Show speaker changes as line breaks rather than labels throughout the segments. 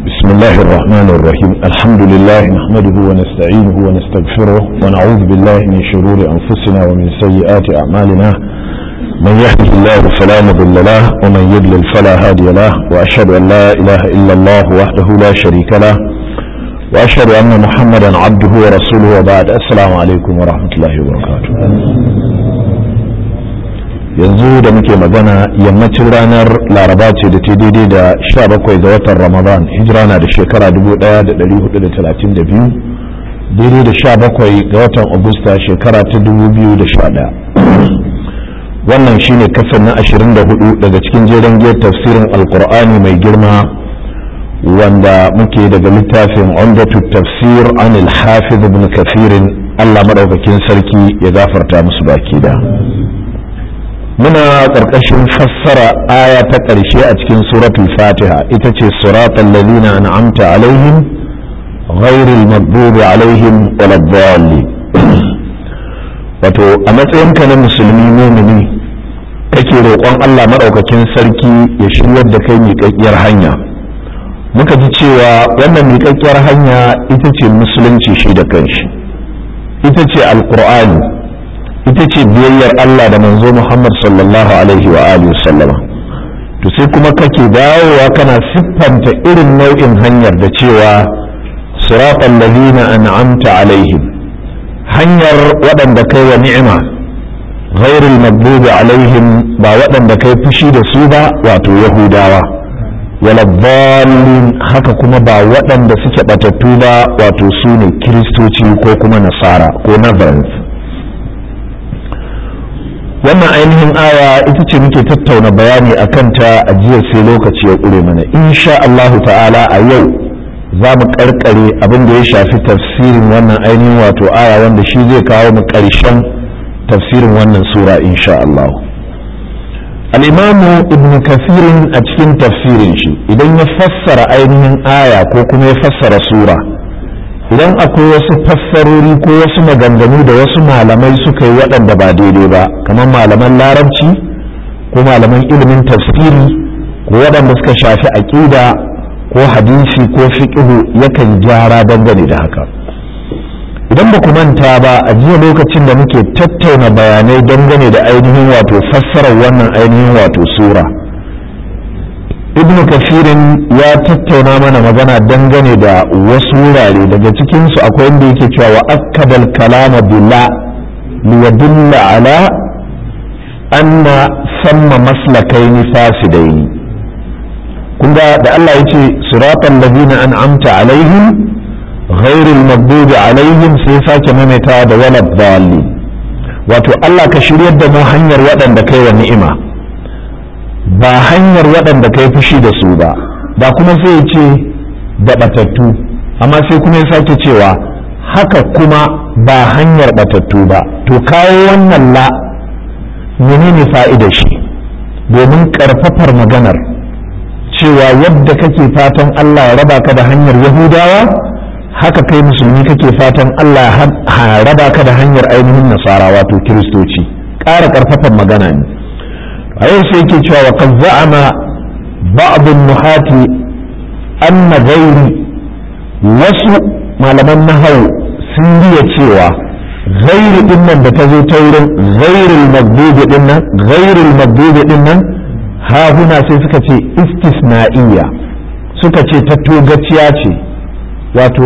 بسم الله الرحمن الرحيم الحمد لله نحمده ونستعينه ونستغفره ونعوذ بالله من شرور أنفسنا ومن سيئات أعمالنا من يهده الله فلا مضل له ومن يضلل فلا هادي له وأشهد أن لا إله إلا الله وحده لا شريك له وأشهد أن محمدا عبده ورسوله وبعد السلام عليكم ورحمة الله وبركاته yanzu da muke magana yammacin ranar laraba ce da ta daidai da 17 ga watan ramadan hijira na da shekara 1432 daidai da 17 ga watan agusta shekara ta 2011 wannan shine kasar na 24 daga cikin jeren giyar tafsirin alkur'ani mai girma wanda muke daga littafin umdatu tafsir an al-hafiz ibn kafirin allah maɗaukakin sarki ya gafarta musu baki da muna ƙarƙashin fassara aya ta ƙarshe a cikin suratul fatiha ita ce suratul ladina an'amta alaihim ghairil maghdubi alaihim waladdallin wato a matsayinka na musulmi mumini kake roƙon Allah maɗaukakin sarki ya shiryar da kai miƙaƙƙiyar hanya muka ji cewa wannan miƙaƙƙiyar hanya ita ce musulunci shi da kanshi ita ce alƙur'ani ita ce biyayyar Allah da manzo Muhammad sallallahu alaihi wa alihi sallama to sai kuma kake dawowa kana siffanta irin nau'in hanyar da cewa siratal ladina an'amta alaihim hanyar waɗanda kai wa ni'ima ghairul maghdubi alaihim ba waɗanda kai fushi da su ba wato yahudawa wala dhalin haka kuma ba waɗanda suke batattu ba wato su ne kiristoci ko kuma nasara ko nazareth wannan ainihin aya ita ce muke tattauna bayani a kanta a jiya sai lokaci ya ƙure mana insha Allahu ta'ala a yau za mu ƙarƙare abin da ya shafi tafsirin wannan ainihin wato aya wanda shi zai kawo mu ƙarshen tafsirin wannan sura insha Allah al'imamu ibn kafirin a cikin tafsirin shi idan ya fassara ainihin aya ko kuma ya fassara sura idan akwai wasu fassarori ko wasu maganganu da wasu malamai suka yi waɗanda ba daidai ba kamar malaman larabci ko malaman ilimin tafsiri ko waɗanda suka shafi aƙida ko hadisi ko fiƙihu yakan gyara dangane da haka idan ba ku manta ba a jiya lokacin da muke tattauna bayanai dangane da ainihin wato fassarar wannan ainihin wato sura ibn kafirin ya tattauna mana magana dangane da wasu wurare daga cikinsu akwai inda yake cewa wa akkadal kalama bila liyadulla ala anna samma maslakaini fasidaini kun ga da Allah ya ce siratan ladina an'amta alaihim ghairil maghdubi alaihim sai sake maimaita da walad dhalin wato Allah ka shiryar da mu hanyar waɗanda kai wa ni'ima ba hanyar waɗanda kai fushi da su ba ba kuma sai ce da batattu amma sai kuma ya sake cewa haka kuma ba hanyar batattu ba to kawo wannan la menene fa'ida shi domin ƙarfafar maganar cewa yadda kake fatan Allah ya raba ka da hanyar yahudawa haka kai musulmi kake fatan Allah ya raba ka da hanyar ainihin nasara wato kiristoci ƙara ƙarfafar magana ne a yau sai yake cewa wa kan za'ama ba'dun nuhati anna gairi wasu malaman nahawu sun riya cewa gairi din nan da ta zo ta wurin gairil magdubi din nan gairil magdubi din nan ha huna sai suka ce istisna'iyya suka ce ta togaciya ce wato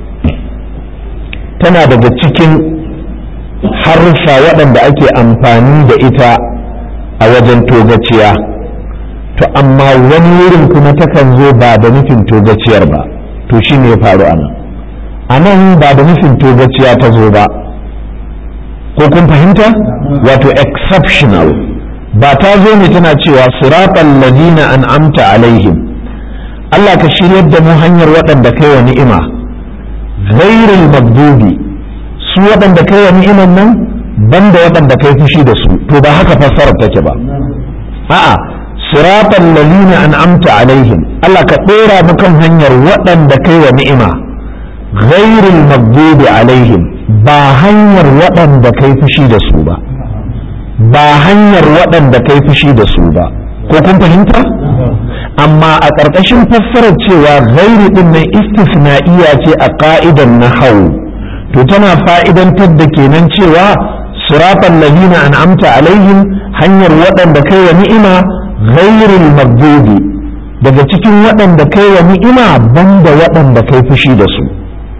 tana daga cikin harsha waɗanda ake amfani da ita a wajen togaciya to amma wani wurin kuma takan zo ba da nufin togaciyar ba to shi ne ya faru a nan a nan ba da nufin togaciya ta zo ba ko kun fahimta wato exceptional ba ta zo ne tana cewa siratan ladina an amta alaihim Allah ka shiryar da mu hanyar waɗanda kai wa ni'ima ghairul magdubi su waɗanda kai wa ni'iman nan banda waɗanda kai fushi da su to ba haka fassarar take ba a'a siratan lalina an'amta alaihim Allah ka ɗora mu kan hanyar waɗanda kai wa ni'ima ghairil maghdubi alaihim ba hanyar waɗanda kai fushi da su ba ba hanyar waɗanda kai fushi da su ba ko kun fahimta amma a ƙarƙashin fassarar cewa ghairi din nan istisna'iya ce a ƙa'idan nahawu to tana fa'idantar da kenan cewa siratan ladina an'amta alaihim hanyar waɗanda kai wa ni'ima ghairil maghdubi daga cikin waɗanda kai wa ni'ima banda waɗanda kai fushi da su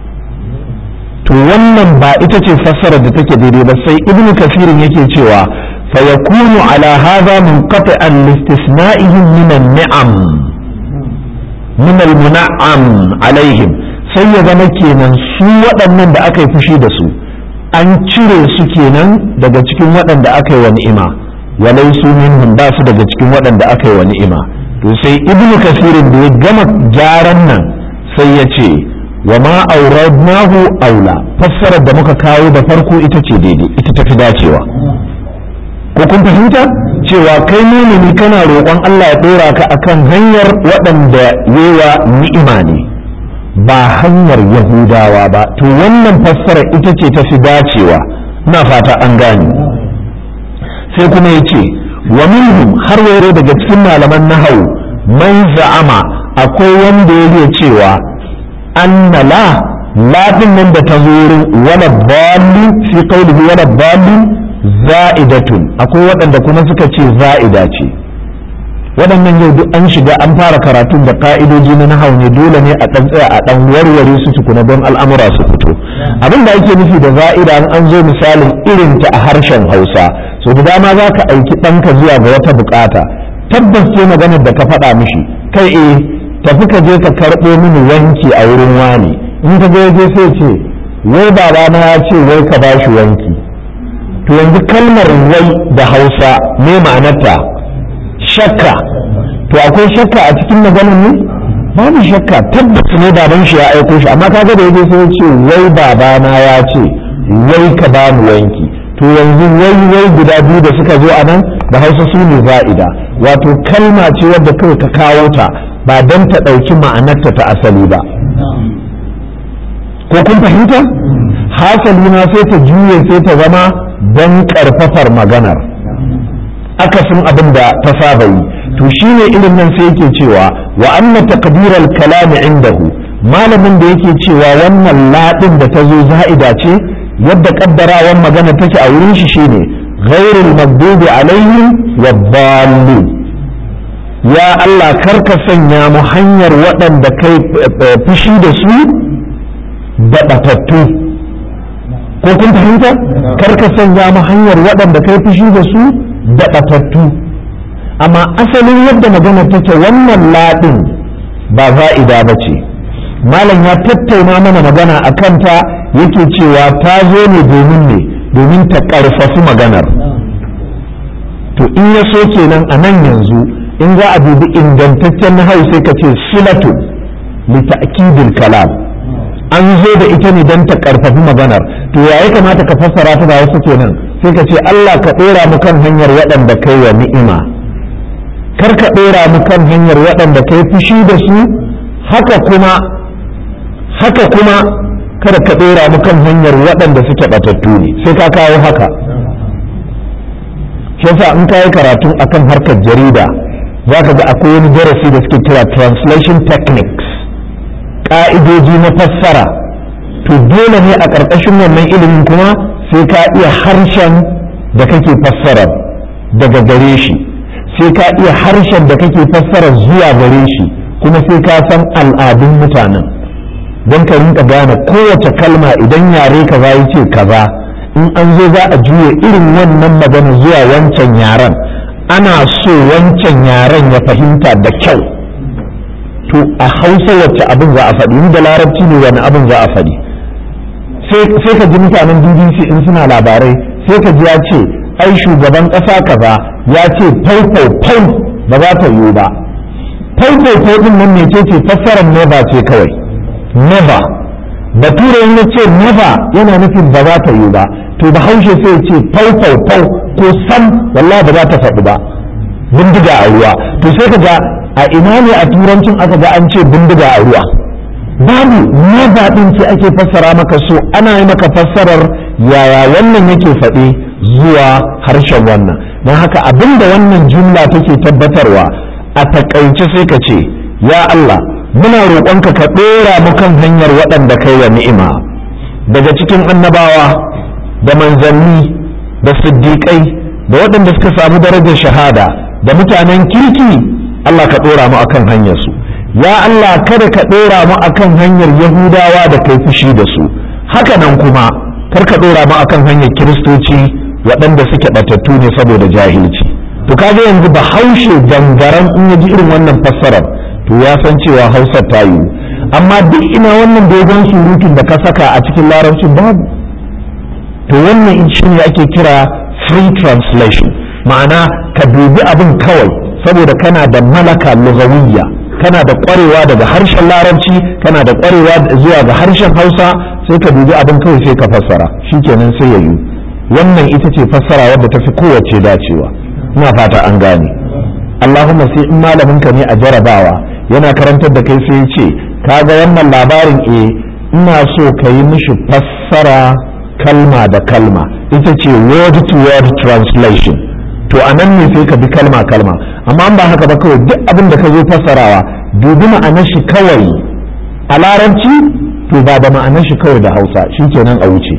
to wannan ba ita ce fassarar da take daidai ba sai ibnu kafirin yake cewa fa yakunu ala hadha munqati'an listisna'ihim min an-ni'am min al-mun'am alaihim sai ya zama kenan su waɗannan da aka yi fushi da su an cire su kenan daga cikin waɗanda aka yi wa ni'ima walai su minhum ba su daga cikin waɗanda aka yi wa ni'ima to sai ibnu kasirin da ya gama gyaran nan sai ya ce wa ma auradnahu aula fassarar da muka kawo da farko ita ce daidai ita tafi dacewa ko kun fahimta cewa kai mumini kana roƙon Allah ya ɗora ka akan hanyar waɗanda yewa ni'ima ne ba hanyar yahudawa ba to wannan fassara ita ce tafi dacewa na fata an gane sai kuma ya ce wa minhum har wairo daga cikin malaman nahawu man za'ama akwai wanda ya cewa anna la lafin nan da ta zo wurin wala balli fi qawlihi wala balli za'idatun akwai waɗanda kuma suka ce za'ida ce waɗannan yau duk an shiga an fara karatun da ka'idoji na nahau ne dole ne a ɗan tsaya a ɗan warware su tukuna don al'amura su fito abin da ake nufi da za'ida an an zo misalin irin ta a harshen hausa so da dama za ka aiki ɗanka zuwa ga wata bukata tabbas ce maganar da ka faɗa mishi kai eh tafi ka je ka karɓo mini wanki a wurin wani in ka je je sai ce wai babana ya ce wai ka ba shi wanki to yanzu kalmar wai da hausa ne ma'anarta shakka to akwai shakka a cikin maganar ne babu shakka tabbas ne baban shi ya aiko shi amma kaga da yaje sai ce wai babana ya ce wai ka ba mu wanki to yanzu wai wai guda biyu da suka zo a nan da hausa su ne za'ida wato kalma ce wadda kawai ka kawo ta ba don ta ɗauki ma'anarta ta asali ba ko kun fahimta hasali ma sai ta juye sai ta zama don ƙarfafar maganar akasin abin da ta saba yi to shine irin nan sai yake cewa wa anna taqdiral kalami indahu malamin da yake cewa wannan ladin da ta zo za'ida ce yadda kaddarawan magana take a wurin shi shine ghairul maghdubi alaihim waddallin ya Allah karka sanya mu hanyar waɗanda kai fushi da su da batattu ko kun fahimta karka sanya mu hanyar waɗanda kai fushi da su da batattu amma asalin yadda magana take wannan laɗin ba za'ida ba ce malam ya tattauna mana magana a kanta yake cewa ta zo ne domin ne domin ta ƙarfafi maganar to in ya so kenan a nan yanzu in za a dubi ingantaccen nahau sai ka ce silatu li ta'kidil kalam an zo da ita ne don ta ƙarfafi maganar to ya kamata ka fassara ta da wasu kenan sai ka ce Allah ka ɗora mu kan hanyar waɗanda kai wa ni'ima kar ka ɗora mu kan hanyar waɗanda kai fushi da su haka kuma haka kuma kada ka ɗora mu kan hanyar waɗanda suke ɓatattu ne sai ka kawo haka shi yasa in kayi karatu akan harkar jarida za ka ga akwai wani darasi da suke kira translation techniques ƙa'idoji na fassara to dole ne a ƙarƙashin wannan ilimin kuma sai ka iya harshen da kake fassara daga gare shi sai ka iya harshen da kake fassara zuwa gare shi kuma sai ka san al'adun mutanen don ka rinka gane kowace kalma idan yare kaza ya ce kaza in an zo za a juya irin wannan magana zuwa wancan yaren ana so wancan yaren ya fahimta da kyau to a hausa wacce abin za a faɗi da larabci ne wani abin za a faɗi sai ka ji mutanen bbc in suna labarai sai ka ji ya ce ai shugaban ƙasa kaza ya ce fau ba za ta yiwu ba fau din nan ne ce fassarar never ce kawai never bature ya ce never yana nufin ba za ta yiwu ba to bahaushe sai ce fau ko sam wallahi ba za ta faɗi ba bindiga a ruwa to sai ka ga a ina ne a turancin aka ga an ce bindiga a ruwa babu never din ce ake fassara maka so ana yi maka fassarar yaya wannan yake faɗi zuwa harshen wannan don haka abinda wannan jumla take tabbatarwa a takaice sai ka ce ya Allah muna roƙonka ka ɗora mu kan hanyar waɗanda kai wa ni'ima daga cikin annabawa da manzanni da siddiƙai da waɗanda suka samu darajar shahada da mutanen kirki Allah ka ɗora mu akan hanyarsu ya Allah kada ka ɗora mu akan hanyar yahudawa da kai fushi da su haka nan kuma kar ka ɗora mu akan hanyar kiristoci waɗanda suke ɓatattu ne saboda jahilci to kaga yanzu ba haushe dangaren in ya ji irin wannan fassarar to ya san cewa hausar ta yiwu amma duk ina wannan dogon surutun da ka saka a cikin larabcin babu to wannan shi ne ake kira free translation ma'ana ka dubi abin kawai saboda kana da malaka lugawiyya kana da kwarewa daga harshen larabci kana da kwarewa zuwa ga harshen hausa sai ka dubi abin kawai sai ka fassara shikenan sai ya yi wannan ita ce fassara wadda ta fi kowace dacewa ina fata an gane Allahumma sai in malamin ka ne a jarabawa yana karantar da kai sai ya ce kaga wannan labarin e ina so ka yi mishi fassara kalma da kalma ita ce word to word translation to a nan ne sai ka bi kalma kalma amma ba haka ba kawai duk abin da ka zo fassarawa dubi ma'anar shi kawai a larabci to ba da ma'anar shi kawai da hausa shikenan a wuce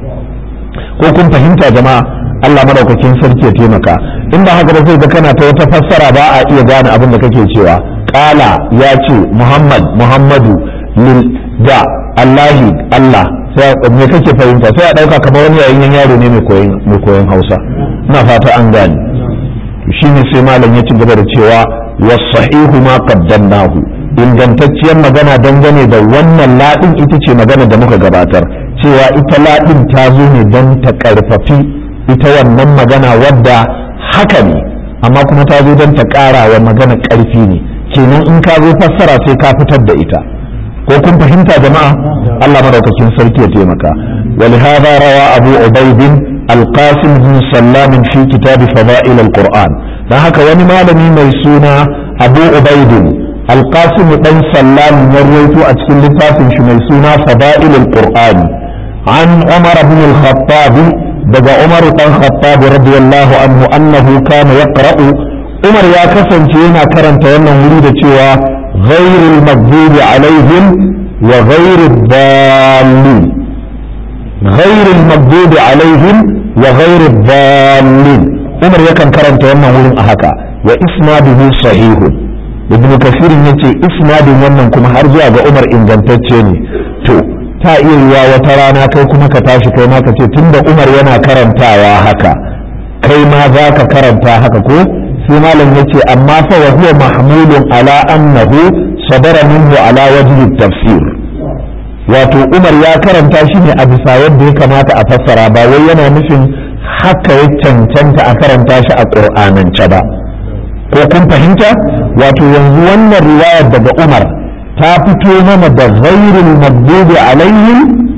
ko kun fahimta jama'a Allah madaukakin sarki ya taimaka in ba haka ba sai ga kana ta wata fassara ba a iya gane abin da kake cewa kala ya ce muhammad muhammadu lil da allahi allah sai me kake fahimta sai a dauka kamar wani yayin yaro ne mai koyon mai koyon hausa ina fata an gane shine sai malam ya ci gaba da cewa wasahihu ma qaddamnahu ingantacciyar magana dangane da wannan ladin ita ce magana da muka gabatar cewa ita ladin ta zo ne don ta karfafi ita wannan magana wadda haka ne amma kuma ta zo don ta ƙara wa magana ƙarfi ne kenan in ka zo fassara sai ka fitar da ita ko kun fahimta jama'a Allah madaukakin sarki ya taimaka ولهذا روى أبو عبيد القاسم بن سلام في كتاب فضائل القرآن هكا وني مالمي ميسونا أبو عبيد القاسم بن سلام يرويت أتكل لتافن ميسونا فضائل القرآن عن عمر بن الخطاب daga Umar dan Khattab radiyallahu anhu annahu kana yaqra'u Umar ya kasance yana karanta wannan wuri da cewa ghairul maghdubi alaihim wa ghairud dallin ghairul maghdubi alaihim wa ghairud dallin Umar yakan karanta wannan wurin a haka wa isnaduhu sahihun Ibn Kathir yace isnadin wannan kuma har zuwa ga Umar ingantacce ne to ta iya yiwa wata rana kai kuma ka tashi kai ma ka ce tunda Umar yana karantawa haka kai ma za ka karanta haka ko sai malam ya ce amma fa wa huwa mahmulun ala annahu sadara minhu ala wajhi tafsir wato Umar ya karanta shi ne a bisa yadda ya kamata a fassara ba wai yana nufin haka ya cancanta a karanta shi a ƙur'anance ba ko kun fahimta wato yanzu wannan riwayar daga Umar ta fito mana da ghairul maghdubi alaihim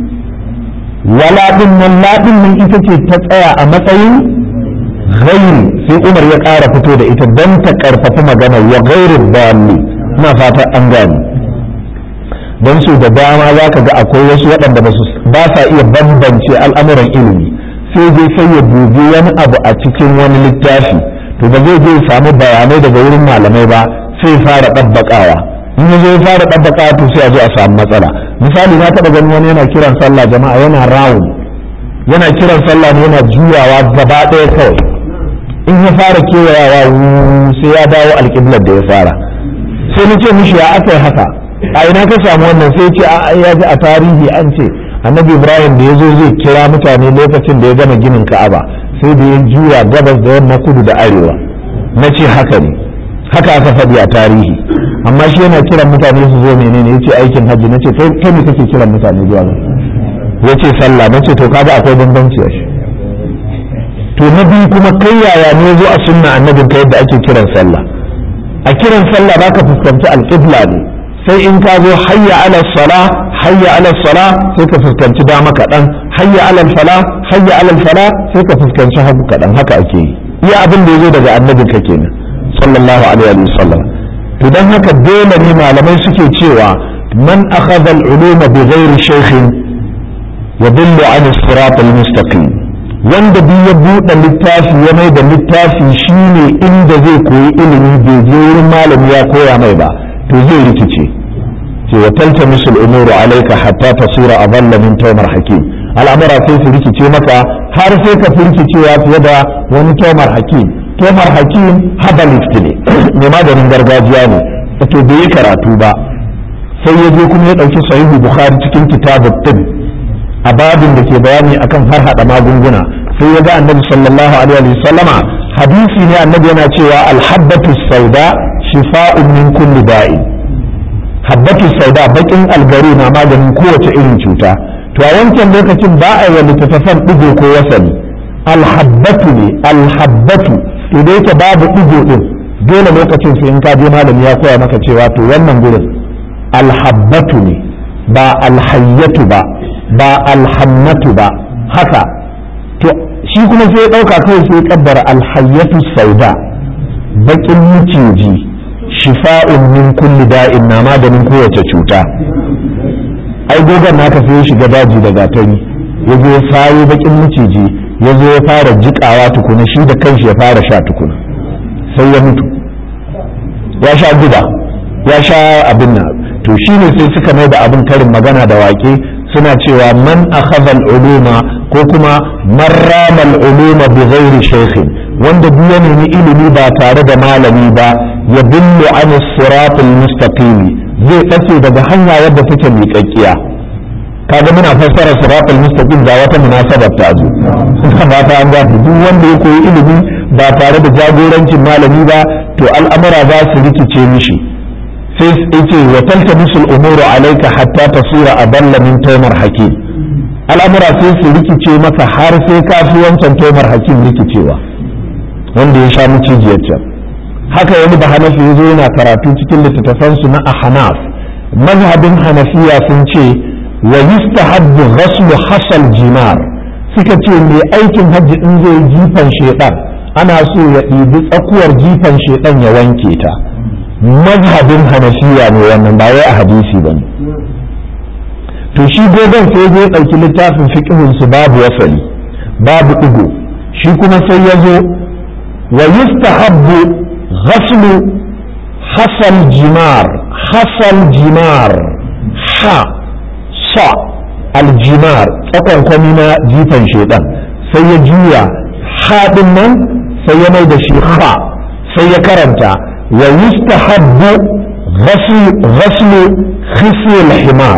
wala din nan ladin nan ita ce ta tsaya a matsayin ghairi sai Umar ya ƙara fito da ita don ta karfafa magana wa ghairul dalli ina fata an gane don su da dama za ka ga akwai wasu waɗanda ba sa iya bambance al'amuran ilimi sai dai sai ya dubi wani abu a cikin wani littafi to ba zai je samu bayanai daga wurin malamai ba sai fara ɗabbaƙawa in ya zo ya fara ɗabbaƙawa to sai a zo a samu matsala misali na taɓa ganin wani yana kiran sallah jama'a yana rawun yana kiran sallah ne yana juyawa gaba ɗaya kawai in ya fara kewayawa sai ya dawo alƙiblar da ya fara sai na ce mishi ya aka haka a ina ka samu wannan sai ce a ya ji a tarihi an ce annabi ibrahim da ya zo zai kira mutane lokacin da ya gama ginin ka'aba sai da ya juya gabas da yamma kudu da arewa na ce haka ne haka aka faɗi a tarihi amma shi yana kiran mutane su zo menene ya ce aikin hajji na ce kai ne kake kiran mutane zuwa ya ce sallah na ce to kaga akwai bambanci a shi to na biyu kuma kai yaya ne zo a sunna annabin ka yadda ake kiran sallah a kiran sallah baka fuskanci alƙibla ne sai in ka zo hayya ala sala hayya ala sala sai ka fuskanci dama kaɗan hayya ala fala hayya ala fala sai ka fuskanci hagu kaɗan haka ake yi iya abin da ya zo daga annabin ka kenan sallallahu alaihi wa sallam to dan haka dole ne malamai suke cewa man akhadha al-uluma bi ghairi shaykhin yadullu an as-sirat al-mustaqim wanda duk ya buɗe littafi ya mai da littafi shine inda zai koyi ilimi bai je wurin malami ya koya mai ba to zai rikice ce wa taltamisu al-umuru alayka hatta tasira adalla min tawmar hakim al'amura sai su rikice maka har sai ka firkicewa fiye da wani tawmar hakim tawmar hakim habalist ne mai maganin gargajiya ne to bai yi karatu ba sai ya je kuma ya ɗauki sahihu bukhari cikin kitabut tib a babin da ke bayani akan har hada magunguna sai ya ga annabi sallallahu alaihi wa sallama hadisi ne annabi yana cewa alhabbatu sauda shifa'un min kulli da'i habbatu sauda bakin algari na maganin kowace irin cuta to a wancan lokacin ba a yi littattafan digo ko wasani alhabbatu ne alhabbatu to da yake babu digo din dole lokacin sai in ka je malami ya koya maka cewa to wannan gurin alhabbatu ne ba alhayyatu ba ba alhannatu ba haka to shi kuma sai ya ɗauka kawai sai ya kaddara alhayyatu sauda baƙin miciji shifa'un min kulli da'in na maganin kowace cuta ai dogon naka sai ya shiga daji da gatari ya zo ya sayo baƙin miciji ya zo ya fara jiƙawa tukuna shi da kanshi ya fara sha tukuna sai ya mutu ya sha guda ya sha abin nan to shine sai suka mai da abin karin magana da waƙe suna cewa man akhadha al-uluma ko kuma man rama al-uluma bi ghairi shaykhin wanda duk ya nemi ilimi ba tare da malami ba ya billu an sirat al-mustaqim zai bace daga hanya wadda take miƙaƙƙiya kaga muna fassara sirat al-mustaqim ga wata munasabar ta zo ba ta an gafi duk wanda ya koyi ilimi ba tare da jagorancin malami ba to al'amura za su rikice mishi sai yace wa taltabisu al-umuru alayka hatta tasira adalla min taymar hakim al'amura sai su rikice maka har sai ka fi wancan taymar hakim rikicewa wanda ya sha mucijiyar can haka wani ba hanafi ya zo yana karatu cikin littattafansu na ahnaf mazhabin hanafiya sun ce wa yustahabbu ghaslu hasal jimar suka ce mai aikin hajji in zai jifan shedan ana so ya ɗibi tsakuwar jifan shedan ya wanke ta mazhabin hanafiya ne wannan ba wai a hadisi ba to shi gogon sai zai ɗauki littafin fiƙihun su babu wasali babu ɗigo shi kuma sai ya zo wa yustahabbu ghaslu hasal jimar hasal jimar ha sa aljimar tsakon kwami na jifan shedan sai ya juya haɗin nan sai ya mai da shi ha sai ya karanta ويستحب غسل غسل خصي الحمار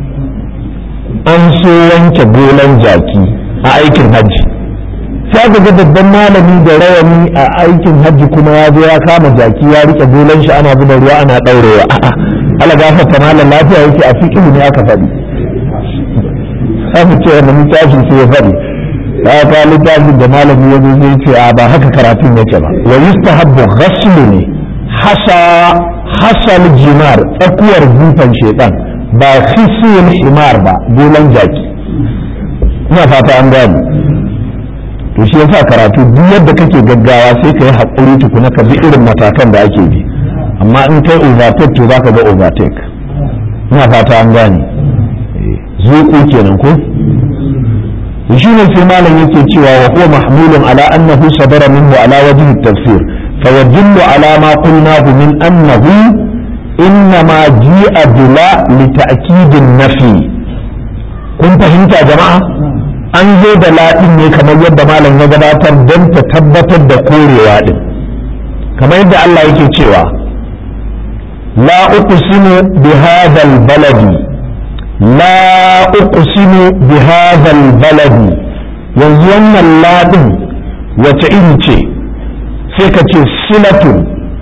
an so wanke golan jaki a aikin hajji sai ga babban malami da rawani a aikin hajji kuma ya zo ya kama jaki ya rike golan shi ana zuba ruwa ana ɗaurewa a'a ala gafarta malam lafiya yake a fiqhu ne aka faɗi sai mu ce wannan littafin sai ya faɗi ya ka littafin da malami ya zo zai ce a ba haka karatun yake ba wa yustahabbu ghaslu ne hasa hasal jimar tsakuwar zufan shedan ba khisul himar ba golan jaki ina fata an gani to shi yasa karatu duk yadda kake gaggawa sai ka yi haƙuri tukuna ka bi irin matakan da ake bi amma in kai overtake to zaka ga overtake ina fata an gane zuƙu kenan ko shi ne sai malam yake cewa wa huwa mahmulun ala annahu sadara minhu ala wajhi tafsir فيدل على ما قلناه من أنه إنما جيء بلا لتأكيد النفي kun fahimta jama'a an zo da laɗin ne kamar yadda malam ya gabatar don ta tabbatar da korewa ɗin kamar yadda Allah yake cewa la uqsimu bi hadhal baladi la uqsimu bi hadhal baladi yanzu wannan laɗin wace iri ce sai ka ce silatun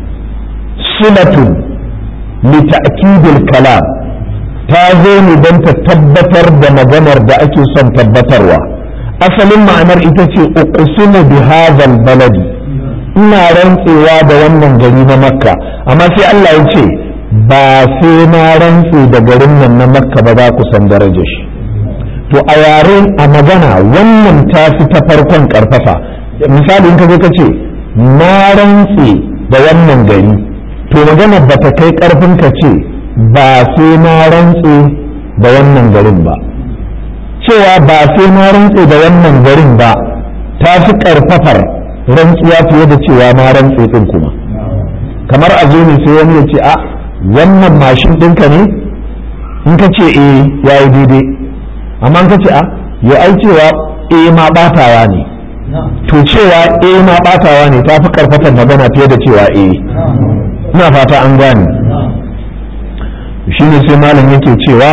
silatun lita'kidil kalam ta zo ne don ta tabbatar da maganar da ake son tabbatarwa asalin ma'anar ita ce uqsimu bi hadhal baladi ina rantsewa da wannan gari na makka amma sai Allah ya ce ba sai na rantse da garin nan na makka ba za ku san darajar shi to a yaren a magana wannan ta fi ta farkon karfafa misali in ka zo ka ce na rantse da wannan gari to magana ba ta kai karfin ka ce ba sai na rantse da wannan garin ba cewa ba sai na rantse da wannan garin ba ta fi ƙarfafar rantsuwa fiye da cewa ma rantse ɗin kuma kamar a zo ne sai wani ya ce a wannan mashin ɗinka ne in ka ce eh ya yi daidai amma in ka ce a ya ai cewa eh ma ɓatawa ne to cewa eh ma ɓatawa ne ta fi ƙarfafar magana fiye da cewa eh ina fata an gane shi ne sai malam yake cewa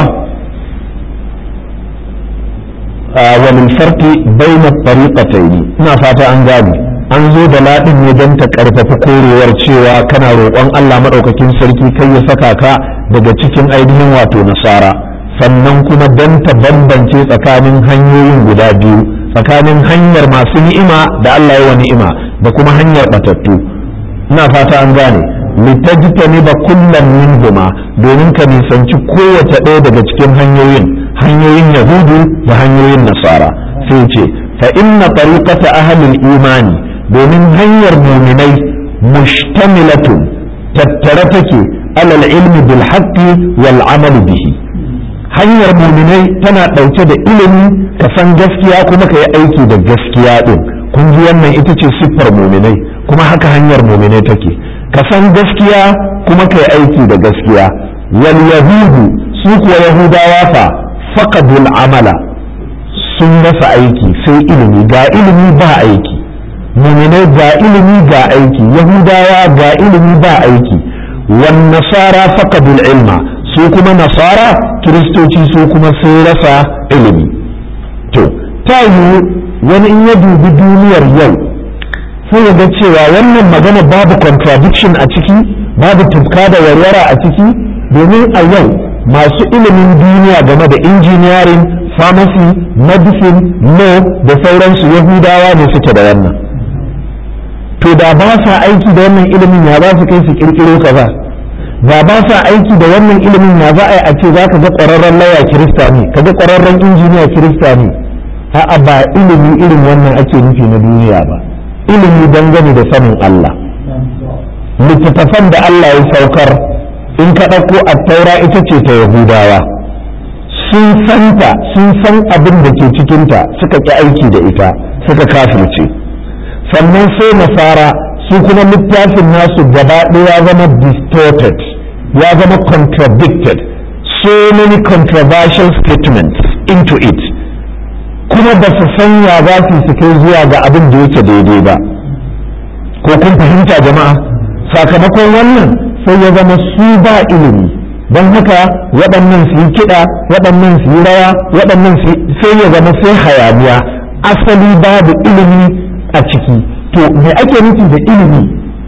walil farqi bayna tariqatayn ina fata an gane an zo da ladin ne don ta karfafa korewar cewa kana roƙon Allah madaukakin sarki kai ya saka ka daga cikin ainihin wato nasara sannan kuma don ta bambance tsakanin hanyoyin guda biyu tsakanin hanyar masu ni'ima da Allah ya wa ni'ima da kuma hanyar batattu ina fata an gane litajtani ba kullum minhuma domin ka nisanci kowace ɗaya daga cikin hanyoyin hanyoyin yahudu da hanyoyin nasara sai ce fa inna tariqata ahlil imani domin hanyar muminai mushtamilatun tattare take alal ilmi bil haqqi wal amal bihi hanyar muminai tana ɗauke da ilimi ka san gaskiya kuma ka yi aiki da gaskiya ɗin kun ji wannan ita ce siffar muminai kuma haka hanyar muminai take ka san gaskiya kuma ka yi aiki da gaskiya wal yahudu su kuwa yahudawa fa faqadul amala sun rasa aiki sai ilimi ga ilimi ba aiki muminai ga ilimi ga aiki yahudawa ga ilimi ba aiki wan nasara faqadul ilma su kuma nasara kiristoci su kuma sun rasa ilimi to ta yiwu wani in ya dubi duniyar yau sai ya ga cewa wannan magana babu contradiction a ciki babu tufka da warwara a ciki domin a yau masu ilimin duniya game da engineering pharmacy medicine law da sauransu yahudawa ne suke da wannan to da ba sa aiki da wannan ilimin ya za su kai su kirkiro kaza da ba sa aiki da wannan ilimin ya za a yi a ce za ka ga ƙwararren laya kirista ne ka ga ƙwararren injiniya kirista ne a'a ba ilimi irin wannan ake nufi na duniya ba ilimi dangane da sanin Allah littattafan da Allah ya saukar in ka ɗauko a taura ita ce ta yahudawa sun santa sun san abin da ke cikinta suka ƙi aiki da ita suka kafirce sannan sai nasara su kuma littafin nasu gaba ɗaya ya zama distorted ya zama contradicted so many controversial statements into it kuma ba su san ya za su su kai zuwa ga abin da yake daidai ba ko kun fahimta jama'a sakamakon wannan sai ya zama su ba ilimi don haka waɗannan su yi kiɗa waɗannan su yi rawa waɗannan sai ya zama sai hayaniya asali babu ilimi a ciki to me ake nufi da ilimi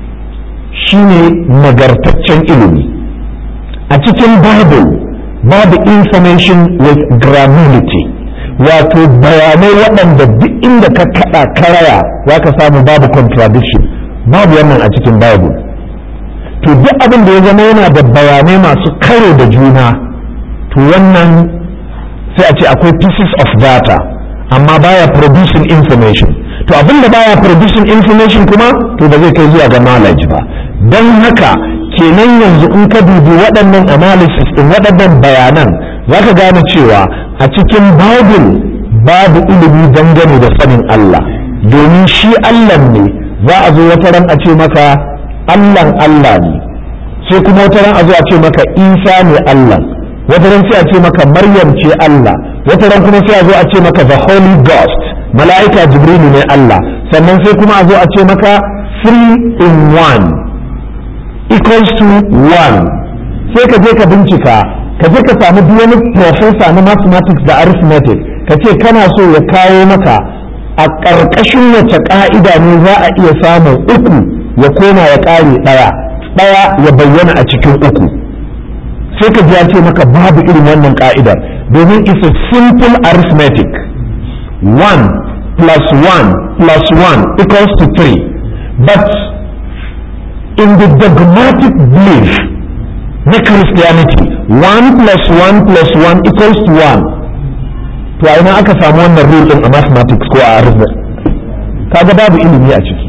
shine nagartaccen ilimi a cikin bible babu information with granularity wato bayanai waɗanda duk inda ka kaɗa karaya za ka samu babu contradiction babu wannan a cikin bible to duk abin da ya zama yana da bayanai masu karo da juna to wannan sai a ce akwai pieces of data amma baya producing information to abin da baya producing information kuma to ba zai kai zuwa ga knowledge ba don haka kenan yanzu in ka dubi waɗannan analysis ɗin waɗannan bayanan za ka gane cewa a cikin bible babu ilimi dangane da sanin Allah domin shi Allah ne za a zo wata ran a ce maka Allahn Allah ne sai kuma wata ran a zo a ce maka Isa ne Allah wata ran sai a ce maka Maryam ce Allah wata ran kuma sai a zo a ce maka the Holy Ghost mala'ika Jibrilu ne Allah sannan sai kuma a zo a ce maka three in one equals to one sai ka je ka bincika ka je ka samu duk wani professor na mathematics da arithmetic ka ce kana so ya kawo maka a ƙarƙashin wace ƙa'ida ne za a iya samun uku ya koma ya ƙare ɗaya ɗaya ya bayyana a cikin uku sai ka ji ya ce maka babu irin wannan ƙa'idar domin it's a simple arithmetic one plus one plus one equals to three but in the dogmatic belief na Christianity one plus one plus one equals to one to a ina aka samu wannan rule din a mathematics ko a arithmetic kaga babu ilimi a ciki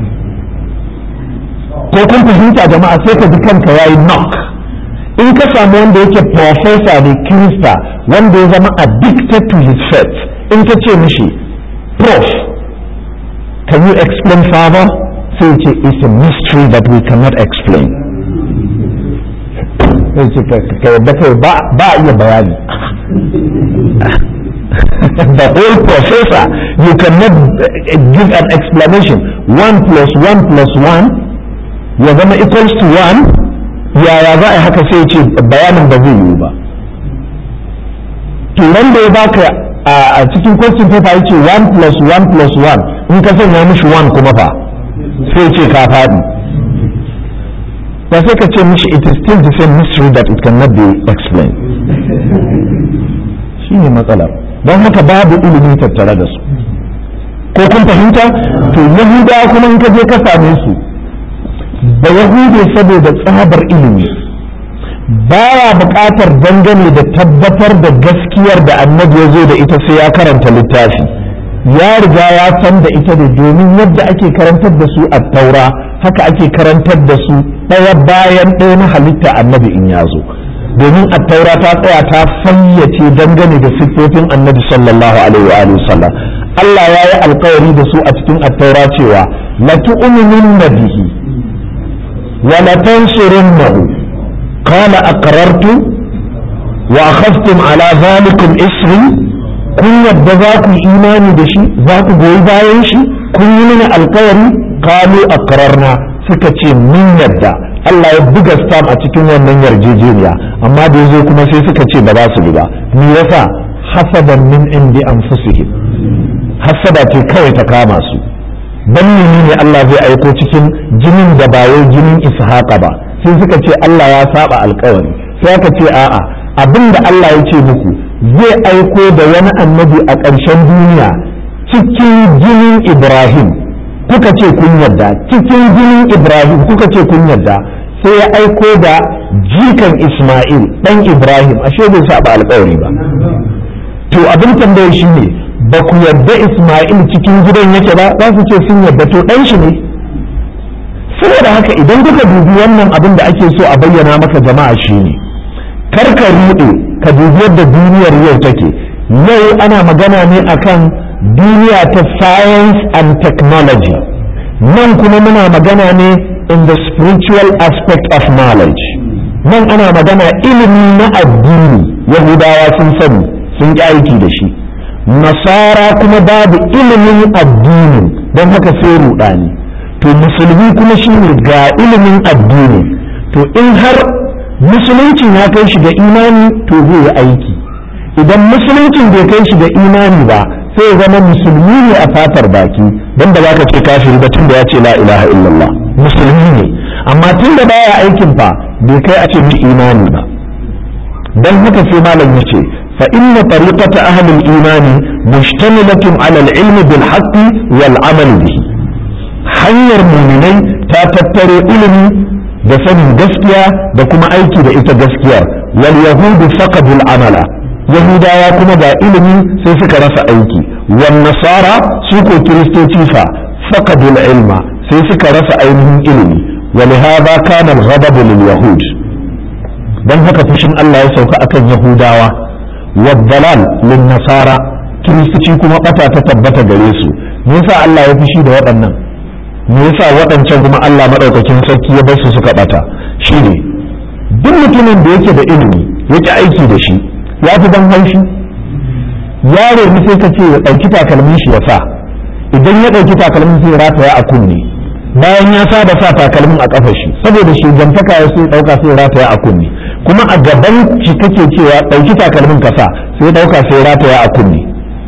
ko kun fahimta jama'a sai ka ji kanka yayi knock in ka samu wanda yake professor ne kirista wanda ya zama addicted to his faith in ka ce mishi prof can you explain further sai ce it's a mystery that we cannot explain sai ce ka yadda kai ba a iya bayani the whole professor you cannot give an explanation one plus one plus one ya zama equals to one yaya za a haka sai ce bayanin ba zai yiwu ba turan da ya baka a cikin question paper yace 1 plus 1 plus 1 in ka sanya mishi 1 kuma fa sai ce ka faɗi ba sai ka ce mishi it is still the same mystery that it cannot be explained shi ne matsalar don haka babu ilimi tattare da su ko kun fahimta to yahudawa kuma in ka je ka same su da yahude saboda tsabar ilimi baya buƙatar dangane da tabbatar da gaskiyar da annabi ya zo da ita sai ya karanta littafi ya riga ya san da ita da domin yadda ake karantar da su a taura haka ake karantar da su ɗaya bayan ɗaya na halitta annabi in ya zo domin a taura ta tsaya ta fayyace dangane da siffofin annabi sallallahu alaihi wa sallam Allah ya yi alkawari da su a cikin attaura cewa la tu'minunna bihi wa la tansurunnahu qala aqrartu wa akhadtum ala dhalikum isri kun yadda za ku imani da shi za ku goyi bayan shi kun yi mini alkawari qalu aqrarna suka ce mun yadda Allah ya buga stam a cikin wannan yarjejeniya amma da yazo kuma sai suka ce ba za su bi ba me yasa hasadan min indi anfusihim hasada ce kawai ta kama su dan ne Allah zai aiko cikin jinin da ba wai jinin ishaqa ba sai suka ce Allah ya saba alkawari sai aka ce a'a abinda Allah ya ce muku zai aiko da wani annabi a ƙarshen duniya cikin jinin Ibrahim kuka ce kun yarda cikin jinin Ibrahim kuka ce kun yarda sai ya aiko da jikan Ismail dan Ibrahim ashe bai saba alkawari ba to abin tambayar shi ne ba ku yarda Ismail cikin gidan yake ba za su ce sun yarda to dan shi ne saboda haka idan kuka dubi wannan abin da ake so a bayyana maka jama'a shi ne kar ka ruɗe ka dubi yadda duniyar yau take yau ana magana ne akan duniya ta science and technology nan kuma muna magana ne in the spiritual aspect of knowledge nan ana magana ilimi na addini yahudawa sun sani sun ƙi aiki da shi nasara kuma babu ilimin addini don haka sai ruɗani to musulmi kuma shine ga ilimin addini to in har musuluncin ya kai shi ga imani to zai yi aiki idan musuluncin bai kai shi ga imani ba sai zama musulmi ne a fatar baki don da zaka ce kafiri ba tunda ya ce la ilaha illallah musulmi ne amma tunda baya aikin fa bai kai a ce mi imani ba dan haka sai malam yace fa inna tariqata ahli al-iman mushtamilatun ala al-ilm bil haqq wal amal bihi hanyar muminai ta tattaro ilimi da sanin gaskiya da kuma aiki da ita gaskiyar wal yahudu faqadul amala yahudawa kuma ga ilimi sai suka rasa aiki wan nasara su ko kiristoci fa faqadul ilma sai suka rasa ainihin ilimi ولهذا كان الغضب لليهود dan haka fushin Allah ya sauka akan Yahudawa wadalal lin nasara kiristoci kuma bata ta tabbata gare su me yasa Allah ya fushi da waɗannan me yasa waɗancan kuma Allah madaukakin sarki ya bar su suka bata shine duk mutumin da yake da ilimi yake aiki da shi ya fi ban haushi yaro ne sai ka ce ya ɗauki takalmin shi ya sa idan ya ɗauki takalmin sai ya rataya a kunne bayan ya saba sa takalmin a kafa shi saboda shi jantaka ya sai ɗauka sai ya rataya a kunne kuma a gaban shi kake cewa ɗauki takalmin ka sa sai ɗauka sai ya rataya a kunne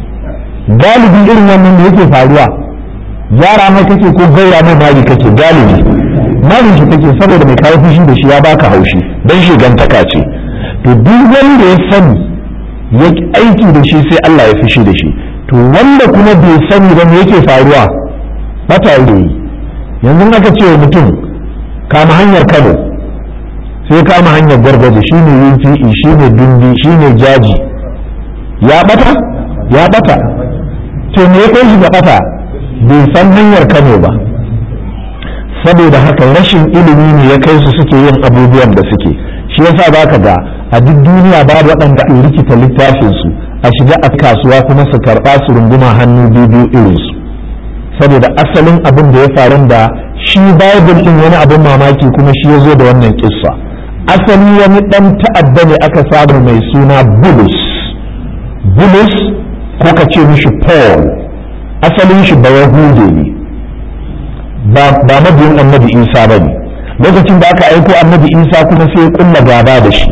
galibi irin wannan da yake faruwa yara mai kake ko gaura mai mari kake galibi marin shi kake saboda mai kawo fushi da shi ya baka haushi dan shi gantaka ce to duk wanda ya sani ya aiki da shi sai Allah ya fushi da shi to wanda kuma bai sani ba me yake faruwa bata yi yanzu aka ce wa mutum kama hanyar Kano sai kama hanyar gargaji shine UPE shine dindi shine jaji ya bata ya bata to me ya kai shi ga bata bai san hanyar Kano ba saboda haka rashin ilimi ne ya kai su suke yin abubuwan da suke shi yasa baka ga a duk duniya babu waɗanda ke rikita littafin su a shiga a kasuwa kuma su karɓa su runguma hannu biyu irin su saboda asalin abin da ya faru da shi bible din wani abin mamaki kuma shi ya zo da wannan kissa asali wani dan ta'adda ne aka samu mai suna bulus bulus ko ka ce mishi paul asalin shi ba yahude ne ba mabiyin annabi isa ba ne lokacin da aka aiko annabi isa kuma sai ya kulla gaba da shi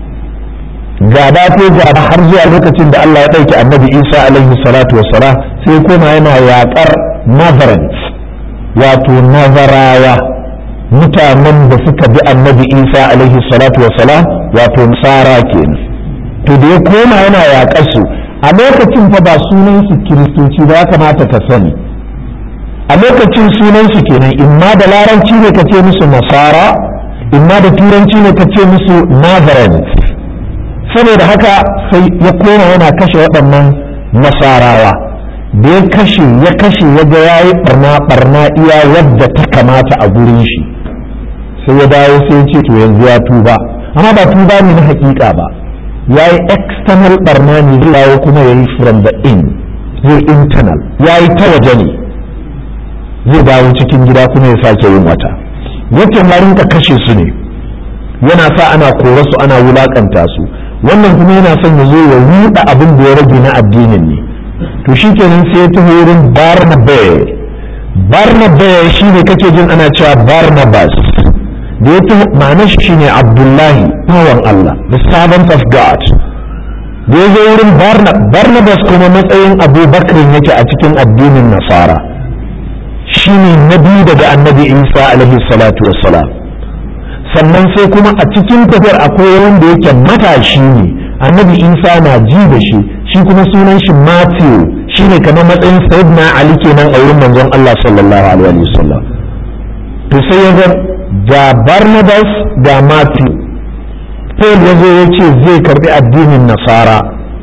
gaba ko gaba har zuwa lokacin da Allah ya ɗauki annabi Isa alaihi salatu wassalam sai koma yana yaƙar Nazareth wato Nazarawa mutanen da suka bi annabi Isa alaihi salatu wassalam wato Nasara kenan to da ya koma yana yaƙar su a lokacin fa ba sunan su kiristoci ba ya kamata ka sani a lokacin sunan su kenan imma da laranci ne ka ce musu Nasara imma da turanci ne ka ce musu Nazareth saboda haka sai ya koma yana kashe waɗannan nasarawa da ya kashe ya kashe ya ga ya yi barna barna iya wadda ta kamata a gurin shi sai ya dawo sai ya ce to yanzu ya tuba amma ba tuba ne na hakika ba ya yi external barna ne zai dawo kuma ya yi from the in zai internal ya yi ta waje ne zai dawo cikin gida kuma ya sake yin wata yake ma rinka kashe su ne yana sa ana kore su ana wulakanta su wannan kuma yana son ya zo ya ruɗa abin da ya rage na addinin ne to shi kenan sai ya tafi wurin barnabe barnabe shi ne kake jin ana cewa barnabas da ya tafi ma'anar shi shine abdullahi bawan allah the servant of god da ya zo wurin barnabas kuma matsayin abubakar yake a cikin addinin nasara shine na biyu daga annabi isa alaihi salatu wassalam sannan sai kuma a cikin tafiyar akwai wanda yake matashi ne annabi isa na ji da shi shi kuma sunan shi matthew shi ne kamar matsayin sayyidina ali kenan a wurin manzon allah sallallahu alaihi wasallam to sai ya ga ga barnabas ga matthew paul ya zo ya ce zai karbi addinin nasara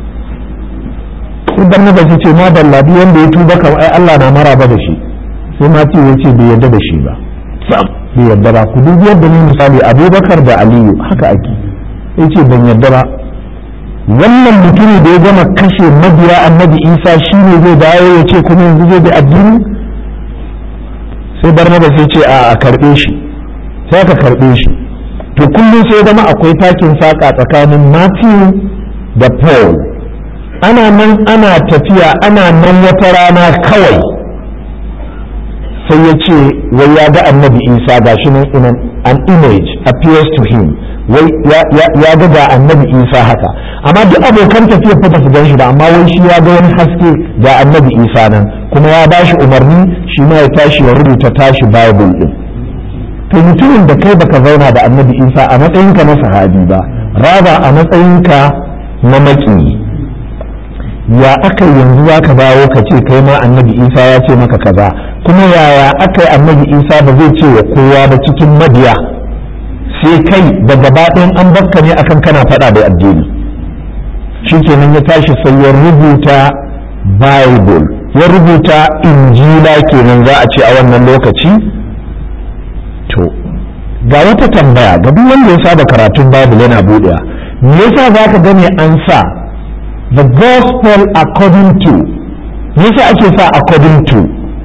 sai barnabas ya ce ma ballabi wanda ya tuba kamar ai allah na maraba da shi sai matthew ya ce bai yarda da shi ba bai yarda ba ku dubi yadda ni misali abubakar da aliyu haka ake ya ce ban yarda ba wannan mutumi da ya gama kashe mabiya annabi isa shi ne zai dawo ya ce kuma yanzu zai bi addini sai barnabas ya ce a karbe shi sai ka karbe shi to kullum sai zama akwai takin saka tsakanin matthew da paul ana nan ana tafiya ana nan wata rana kawai sai ya ce wai ya ga annabi isa ga shi nan in an image appears to him wai ya ga ga annabi isa haka amma duk abokan tafiya fa su gan shi ba amma wai shi ya ga wani haske ga annabi isa nan kuma ya bashi umarni shi ma ya tashi ya rubuta tashi bible din to mutumin da kai baka zauna da annabi isa a matsayinka na sahabi ba raba a matsayinka na maƙiyi ya aka yanzu za ka dawo ka ce kai ma annabi isa ya ce maka kaza kuma yaya aka yi annabi isa ba zai ce wa kowa ba cikin mabiya sai kai da gaba ɗayan an bakka ne akan kana faɗa da addini shi kenan ya tashi sai ya rubuta bible ya rubuta injila kenan za a ce a wannan lokaci to ga wata tambaya ga duk wanda ya saba karatun bible yana buɗewa me yasa za ka gane an sa the gospel according to me yasa ake sa according to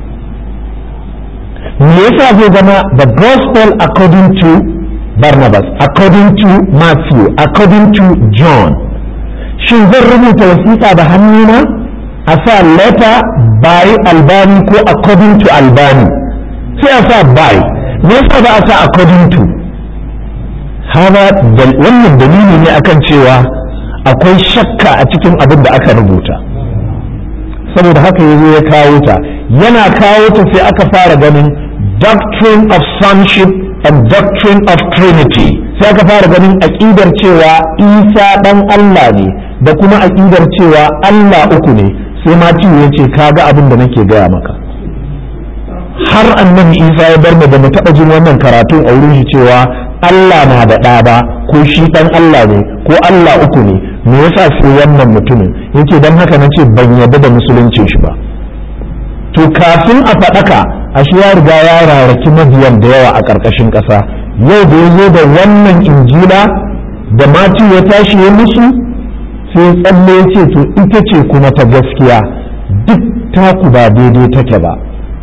me yasa zai zama the gospel according to Barnabas according to Matthew according to John shin zan rubuta wasiƙa da hannuna a sa letter by albani ko according to albani sai a sa by me yasa ba a sa according to hada wannan dalili ne akan cewa akwai shakka a cikin abin da aka rubuta saboda haka yazo ya kawo ta yana kawo ta sai aka fara ganin doctrine of sonship and doctrine of trinity sai aka fara ganin aƙidar cewa isa ɗan allah ne da kuma aƙidar cewa allah uku ne sai matiyu ya ce kaga abin da nake gaya maka har annabi isa ya bar mu da mu taɓa jin wannan karatun a wurin shi cewa allah na da ɗa ba ko shi ɗan allah ne ko allah uku ne me yasa sai wannan mutumin yace dan haka nace ban yarda da musuluncin shi ba to kafin a faɗaka ashe ya riga ya rarraki mabiyan da yawa a ƙarƙashin ƙasa yau da ya zo da wannan injila da mati ya tashi ya musu sai tsalle ya ce to ita ce kuma ta gaskiya duk taku ba daidai take ba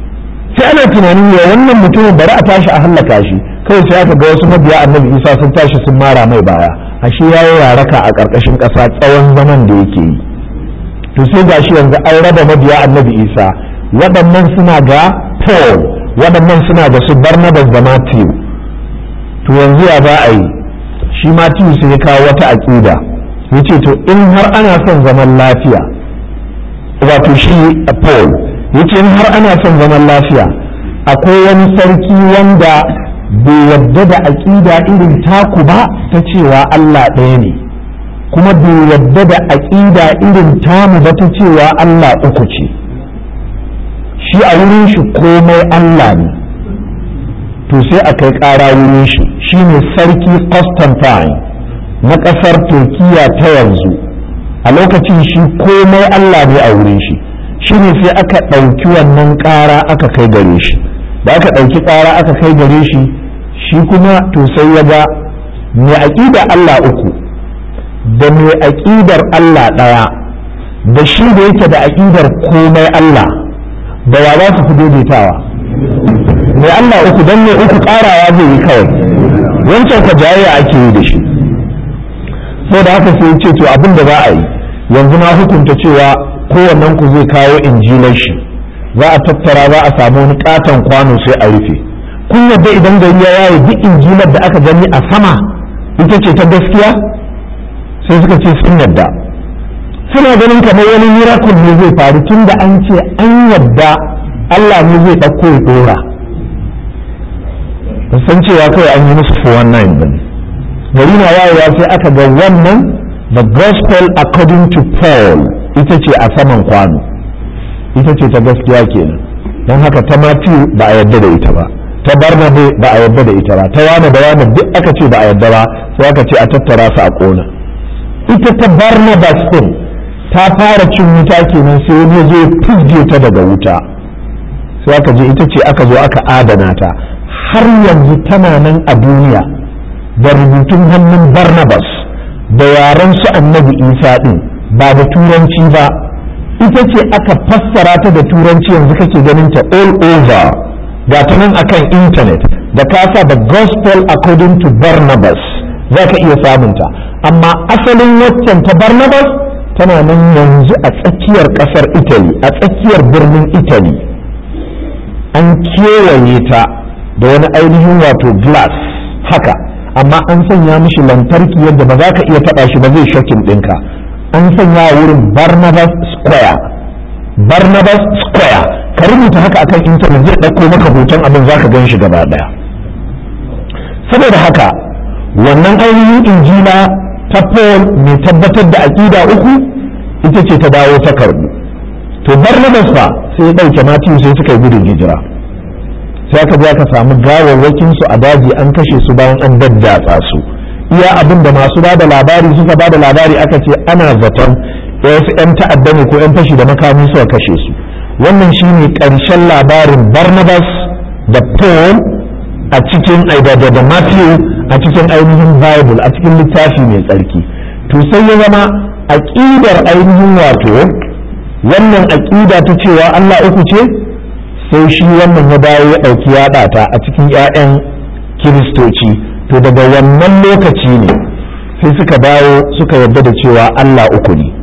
sai ana tunanin ya wannan mutumin bari a tashi a hallaka shi kawai sai aka ga wasu mabiya annabi isa sun tashi sun mara mai baya ashe ya yi raraka a ƙarƙashin ƙasa tsawon zaman da yake yi to sai gashi yanzu an raba mabiya annabi isa waɗannan suna ga paul waɗannan suna da su barnabas da matthew to yanzu ya za a yi shi matthew sai ya kawo wata aƙida ya ce to in har ana son zaman lafiya wato shi paul ya ce in har ana son zaman lafiya akwai wani sarki wanda bai yadda da aƙida irin taku ba ta cewa allah ɗaya ne kuma bai yadda da aƙida irin tamu ba ta cewa allah uku ce shi a wurin shi komai Allah ne to sai a kai ƙara wurin shi shine sarki Constantine na ƙasar Turkiya ta yanzu a lokacin shi komai Allah ne a wurin shi shine sai aka ɗauki wannan ƙara aka kai gare shi da aka ɗauki ƙara aka kai gare shi shi kuma to sai ya ga mai aƙida Allah uku da mai aƙidar Allah ɗaya da shi da yake da aƙidar komai Allah da wa za su fi daidaitawa mai Allah uku don mai uku karawa zai yi kawai wancan ka jayayya ake yi da shi sai da haka sai ce to abin da za a yi yanzu na hukunta cewa kowannen ku zai kawo injilan shi za a tattara za a samu wani katon kwano sai a rufe kun yadda idan gari ya yaye duk injilar da aka gani a sama ita ce ta gaskiya sai suka ce sun yadda suna ganin kamar wani miracle ne zai faru tun da an ce an yadda Allah ne zai ɗauko ya ɗora san cewa kawai an yi musu 419 ba gari na wayewa sai aka ga wannan the gospel according to Paul ita ce a saman kwano ita ce ta gaskiya kenan don haka ta Matthew ba a yadda da ita ba ta Barnabe ba a yadda da ita ba ta wane da wane duk aka ce ba a yadda ba sai aka ce a tattara su a ƙona ita ta Barnabas din ta fara cin wuta kenan sai wani ya zo fizge ta daga wuta sai aka je ita ce aka zo aka adana ta har yanzu tana nan a duniya da rubutun hannun barnabas da yaren su annabi isa din ba da turanci ba ita ce aka fassara ta da turanci yanzu kake ganin ta all over ga ta nan akan intanet da kasa the gospel according to barnabas za ka iya samunta amma asalin waccan ta barnabas tana nan yanzu a tsakiyar kasar italy a tsakiyar birnin italy an kewaye ta da wani ainihin wato glass haka amma an sanya mishi lantarki yadda ba za ka iya taba shi ba zai shokin ɗinka an sanya wurin barnabas square barnabas square ka rubuta haka akan intanet zai ɗauko maka hoton abin za ka gan shi gaba ɗaya saboda haka wannan ainihin injila ta Paul mai tabbatar da aƙida uku ita ce ta dawo ta karbu to Barnabas fa sai ya ɗauke Matiyu sai suka yi gudun hijira sai aka je aka samu gawawwakin su a daji an kashe su bayan an daddatsa su iya abin da masu ba da labari suka ba da labari aka ce ana zaton wasu 'yan ta'adda ne ko 'yan fashi da makami suka kashe su wannan shine ƙarshen labarin Barnabas da Paul a cikin da da Matthew a cikin ainihin Bible a cikin littafi mai tsarki to sai ya zama aƙidar ainihin wato wannan aƙida ta cewa Allah uku ce sai shi wannan ya dawo ya ɗauki yaɗa ta a cikin 'ya'yan kiristoci to daga wannan lokaci ne sai suka dawo suka yarda da cewa Allah uku ne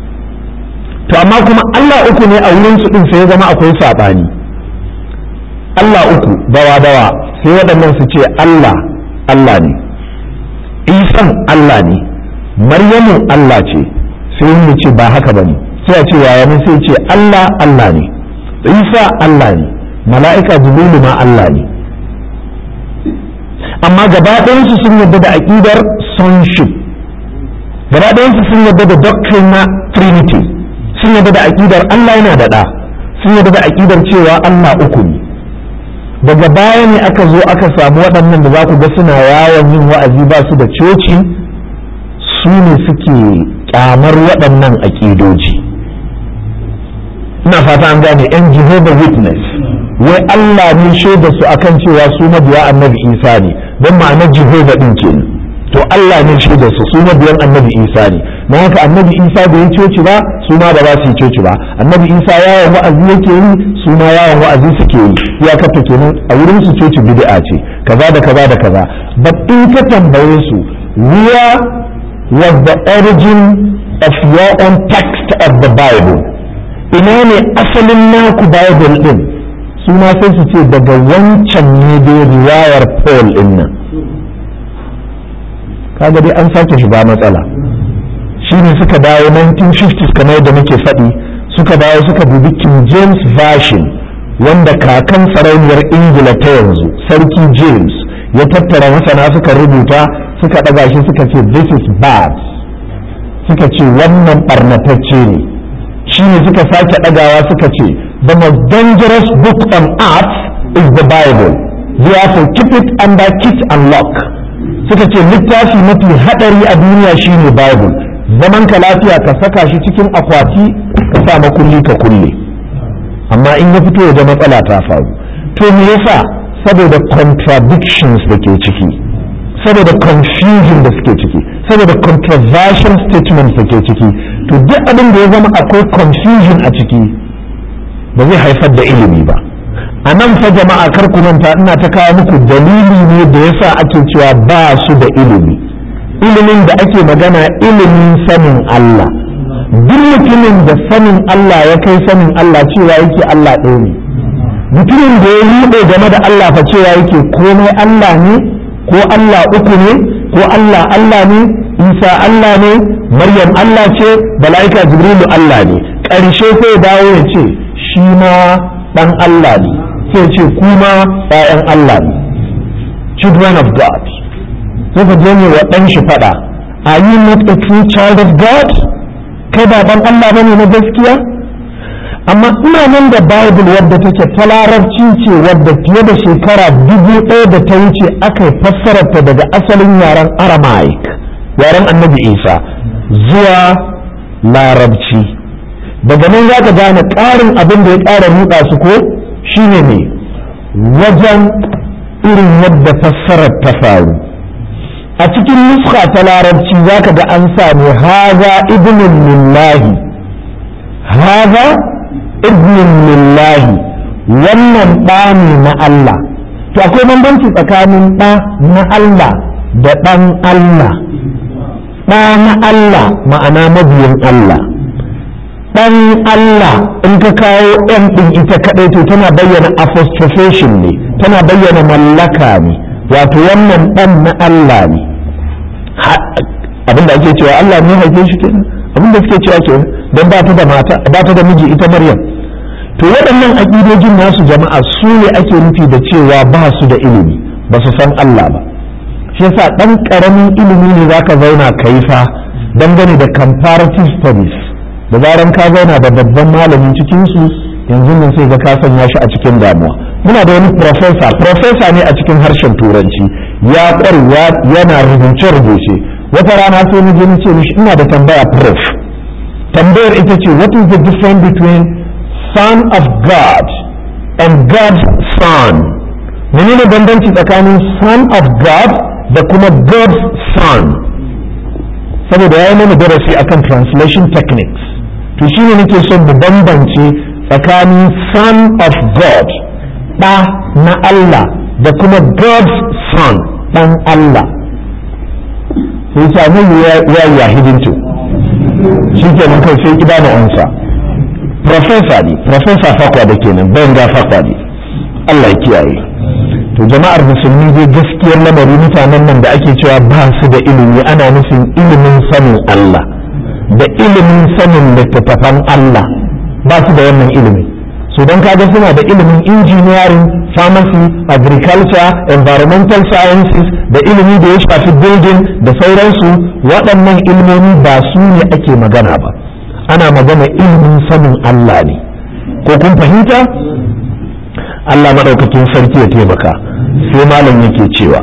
to amma kuma Allah uku ne a wurin su ɗin sai ya zama akwai saɓani Allah uku dawa dawa sai waɗannan su ce Allah Allah ne Isan Allah ne Maryamu Allah ce sai wani ce ba haka ba ne sai a ce yaya ne sai ce Allah Allah ne Isa Allah ne mala'ika Jibrilu ma Allah ne amma gaba ɗayansu sun yarda da aƙidar sonship gaba ɗayansu sun yarda da doctrine na trinity sun yarda da aƙidar Allah yana da ɗa sun yarda da aƙidar cewa Allah uku ne daga baya ne aka zo aka samu waɗannan da za ku ga suna yawon yin wa'azi ba su da coci su ne suke kyamar waɗannan aƙidoji ina fata an gane yan jehovah witness wai Allah ne shaida su akan cewa su mabiya annabi isa ne don ma'anar jehovah ɗin ke to Allah ne shi da su su mabiyan annabi Isa ne na haka annabi Isa bai yi coci ba su ma ba za su yi coci ba annabi Isa yawon wa'azi yake yi su ma yawon wa'azi suke yi ya kafa kenan a wurin su coci bid'a ce kaza da kaza da kaza but in ka tambaye su where was the origin of your own text of the Bible ina ne asalin naku Bible din su ma sai su ce daga wancan ne dai riwayar Paul din nan kaga dai an sake shiga matsala shi ne suka dawo 1950s kamar da muke faɗi suka dawo suka dubi King James Version wanda kakan sarauniyar Ingila ta yanzu sarki James ya tattara masana suka rubuta suka ɗaga shi suka ce this is bad suka ce wannan ɓarnatacce ne shi ne suka sake ɗagawa suka ce the most dangerous book on earth is the Bible therefore keep it under kit and lock suka ce littafi mafi haɗari a duniya shine Bible zaman ka lafiya ka saka shi cikin akwati ka sa makulli ka kulle amma in ya fito da matsala ta faru to me yasa saboda contradictions da ke ciki saboda confusion da suke ciki saboda controversial statements da ke ciki to duk abin da ya zama akwai confusion a ciki ba zai haifar da ilimi ba a nan fa jama'a kar ku manta ina ta kawo muku dalili ne da yasa ake cewa ba su da ilimi ilimin da ake magana ilimin sanin Allah duk mutumin da sanin Allah ya kai sanin Allah cewa yake Allah ɗaya ne mutumin da ya ruɗe game da Allah fa cewa yake komai Allah ne ko Allah uku ne ko Allah Allah ne Isa Allah ne Maryam Allah ce mala'ika Jibrilu Allah ne ƙarshe sai dawo ya ce shi ma ɗan Allah ne sai ce kuma ‘ya'yan Allah ne children of God sai ka je ne wa ɗan shi faɗa are you not a true child of God kai ba ɗan Allah bane na gaskiya amma ina nan da bible wadda take ta larabci ce wadda fiye da shekara dubu ɗaya da ta wuce aka yi fassararta daga asalin yaren aramaic yaren annabi isa zuwa larabci daga nan za ka gane ƙarin abin da ya ƙara ruɗa su ko shine ne wajen irin yadda fassarar ta faru a cikin nuska ta larabci za ka ga an sami haza ibnin lillahi haza ibnin lillahi wannan ɗa ne na Allah to akwai bambanci tsakanin ɗa na Allah da ɗan Allah ɗa na Allah ma'ana mabiyin Allah ɗan Allah in ka kawo ɗan ɗin ita kaɗai to tana bayyana apostrophation ne tana bayyana mallaka ne wato wannan ɗan na Allah ne abinda ake cewa Allah ne haife shi kenan abinda suke cewa kenan don ba ta da mata ba ta da miji ita Maryam to waɗannan aƙidojin nasu jama'a su ne ake nufi da cewa ba su da ilimi ba su san Allah ba shi yasa ɗan ƙaramin ilimi ne zaka zauna kai fa dangane da comparative studies da zaran ka zauna da babban malamin cikin su yanzu nan sai ga ka sanya shi a cikin damuwa muna da wani professor professor ne a cikin harshen turanci ya ƙwarewa yana rubuce rubuce wata rana sai ni je ni ce mishi ina da tambaya prof tambayar ita ce what is the difference between son of God and God's son menene bambanci tsakanin son of God da kuma God's son saboda ya yi mana darasi akan translation techniques to shine nake son mu bambance tsakanin son of God ɗa na Allah da kuma God's son ɗan Allah sai sami ya yi hidinto shi ke nan kai sai ki bani ansa professor ne professor fakwa da kenan bayan ga fakwa ne Allah ya kiyaye to jama'ar musulmi dai gaskiyar lamari mutanen nan da ake cewa ba su da ilimi ana nufin ilimin sanin Allah da ilimin sanin littattafan Allah ba su da wannan ilimi so don kaga suna da ilimin engineering pharmacy agriculture environmental sciences da ilimi da ya shafi building da sauransu waɗannan ilmomi ba su ne ake magana ba ana magana ilimin sanin Allah ne ko kun fahimta Allah maɗaukakin sarki ya taimaka sai malam yake cewa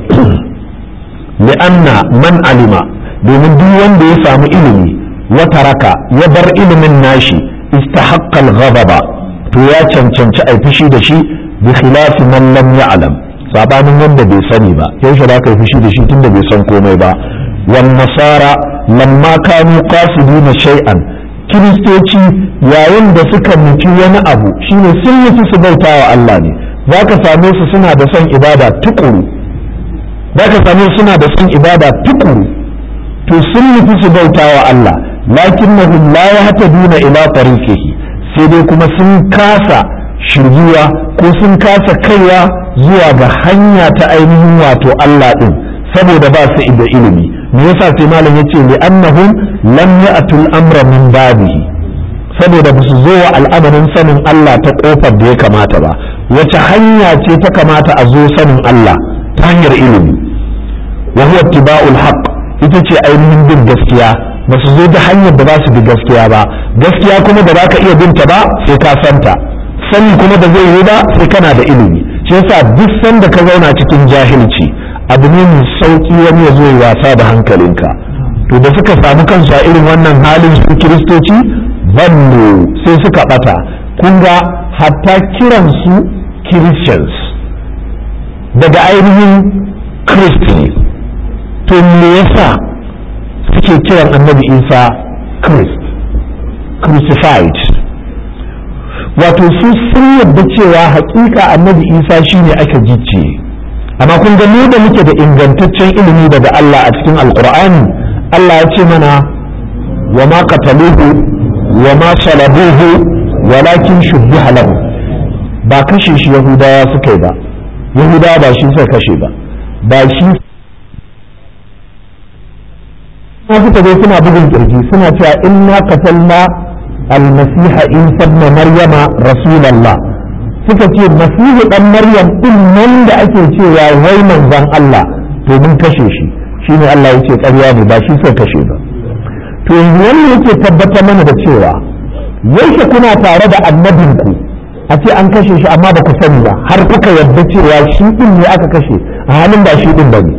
li'anna man alima domin duk wanda ya samu ilimi wata raka ya bar ilimin nashi istahaqqal ghadaba to ya cancanci a fushi da shi bi khilafi man lam ya'lam sabanin wanda bai sani ba yaushe za ka yi fushi da shi tunda bai san komai ba wan nasara lamma kanu qasidina shay'an kiristoci yayin da suka nufi wani abu shine sun nufi su bauta wa Allah ne za ka same su suna da son ibada tukuru za ka same su suna da son ibada tukuru to sun nufi su bauta wa Allah lakinnahum la yahtaduna ila tariqihi sai dai kuma sun kasa shirjuwa ko sun kasa kaiwa zuwa ga hanya ta ainihin wato Allah din saboda ba su da ilimi me yasa sai malam yace li annahum lam ya'tul amra min babihi saboda ba su zo wa al'amarin sanin Allah ta kofar da ya kamata ba wace hanya ce ta kamata a zo sanin Allah ta hanyar ilimi wa huwa ittiba'ul haqq ita ce ainihin bin gaskiya ba su zo da hanyar da ba su bi gaskiya ba gaskiya kuma da ba ka iya binta ba sai ka santa sani kuma da zai yi ba sai kana da ilimi shi yasa duk sanda ka zauna cikin jahilci abu ne mai sauki wani ya zo ya wasa da hankalinka to da suka samu kansu a irin wannan halin su kiristoci banno sai suka bata kun ga hatta kiransu christians daga ainihin christian to me yasa suke kiran annabi isa christ crucified wato su sun yadda cewa hakika annabi isa shine aka gicce amma kun ga mu da muke da ingantaccen ilimi daga Allah a cikin alkur'ani Allah ya ce mana wa ma qataluhu wa ma salabuhu walakin shubbiha lahu ba kashe shi yahudawa suka yi ba yahudawa ba shi suka kashe ba ba shi ma suka zo suna bugun kirji suna cewa inna qatalna almasiha isa ibn maryama rasulullah suka ce masihu dan maryam din nan da ake cewa wai manzon Allah to mun kashe shi shine Allah yace ƙarya ne ba shi suka kashe ba to yanzu wannan yake tabbatar mana da cewa yaushe kuna tare da annabinku a ce an kashe shi amma ba ku sani ba har kuka yarda cewa shi din ne aka kashe a halin ba shi din ba ne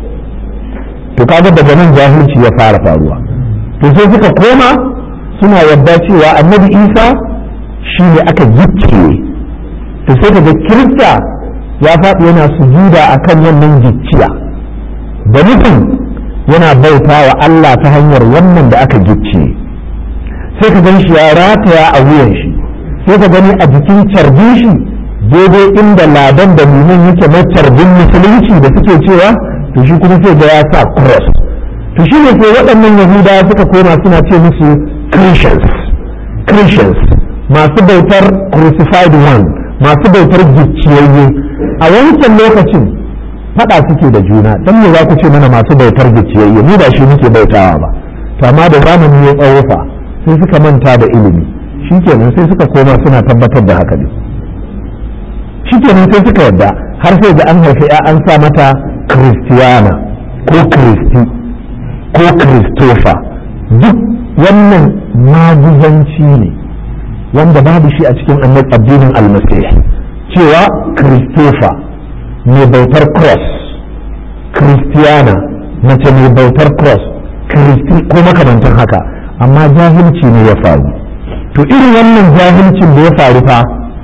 to kaga daga nan jahilci ya fara faruwa to sai suka koma suna yarda cewa annabi isa shi ne aka gicciye to sai kaga kirista ya faɗi yana sujuda akan wannan gicciya da nufin yana bauta wa Allah ta hanyar wannan da aka gicciye sai ka gan shi ya rataya a wuyan shi sai ka gani a jikin carbin shi daidai inda ladan da liman yake na carbin musulunci da suke cewa to shi kuma sai ga ya sa cross to shi ne sai waɗannan yahudawa suka koma suna ce musu christians christians masu bautar crucified one masu bautar gicciyayye a wancan lokacin faɗa suke da juna dan me za ku ce mana masu bautar gicciyayye ni ba shi muke bautawa ba to amma da zamani ya tsawo fa sai suka manta da ilimi shikenan sai suka koma suna tabbatar da haka ne shikenan sai suka yadda har sai da an haifi ya an sa mata kristiyana ko kristi ko kristofa duk wannan maguzanci ne wanda babu shi a cikin addinin almasih cewa kristofa mai bautar cross kristiyana mace mai bautar cross kristi ko makamantan haka amma jahilci ne ya faru to irin wannan jahilcin da ya faru fa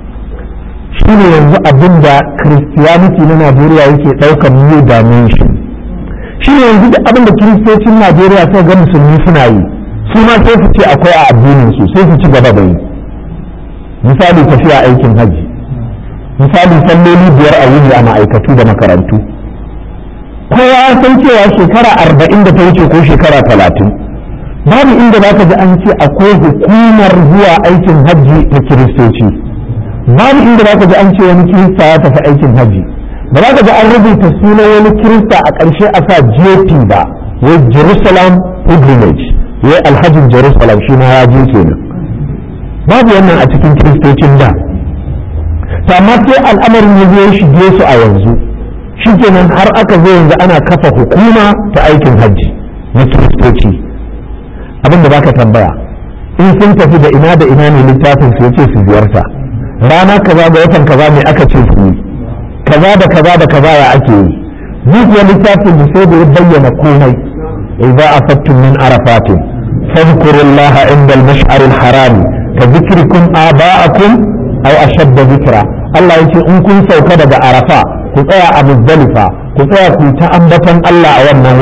shi ne yanzu abin da christianity na najeriya yake ɗaukar new dimension shi ne yanzu da abin da kiristocin najeriya sai ga musulmi suna yi su ma sai su ce akwai a addinin su sai su ci gaba da yi misali tafiya aikin hajji misali salloli biyar a wuni a ma'aikatu da makarantu kowa ya san cewa shekara arba'in da ta wuce ko shekara talatin babu inda za ka ji an ce akwai hukumar zuwa aikin hajji na kiristoci babu inda za ka ji an ce wani kirista ya tafi aikin hajji ba za ka ji an rubuta sunan wani kirista a ƙarshe a sa jp ba wai jerusalem pilgrimage wai alhajin jerusalem shi ma ya je kenan babu wannan a cikin kiristocin da to amma sai al'amarin ya zo shige su a yanzu shikenan har aka zo yanzu ana kafa hukuma ta aikin hajji na kiristoci abin da baka tambaya in sun tafi da ina da ina ne littafin su yace su ziyarta rana kaza da watan kaza ne aka ce su yi kaza da kaza da kaza ya ake yi duk wani littafin da sai da ya bayyana komai idza afattum min arafatin fadhkurullaha inda al-mash'ar al-haram ka dhikrikum aba'akum aw ashadda dhikra Allah yace in kun sauka daga arafa ku tsaya a muzdalifa ku tsaya ku ta ambaton Allah a wannan wurin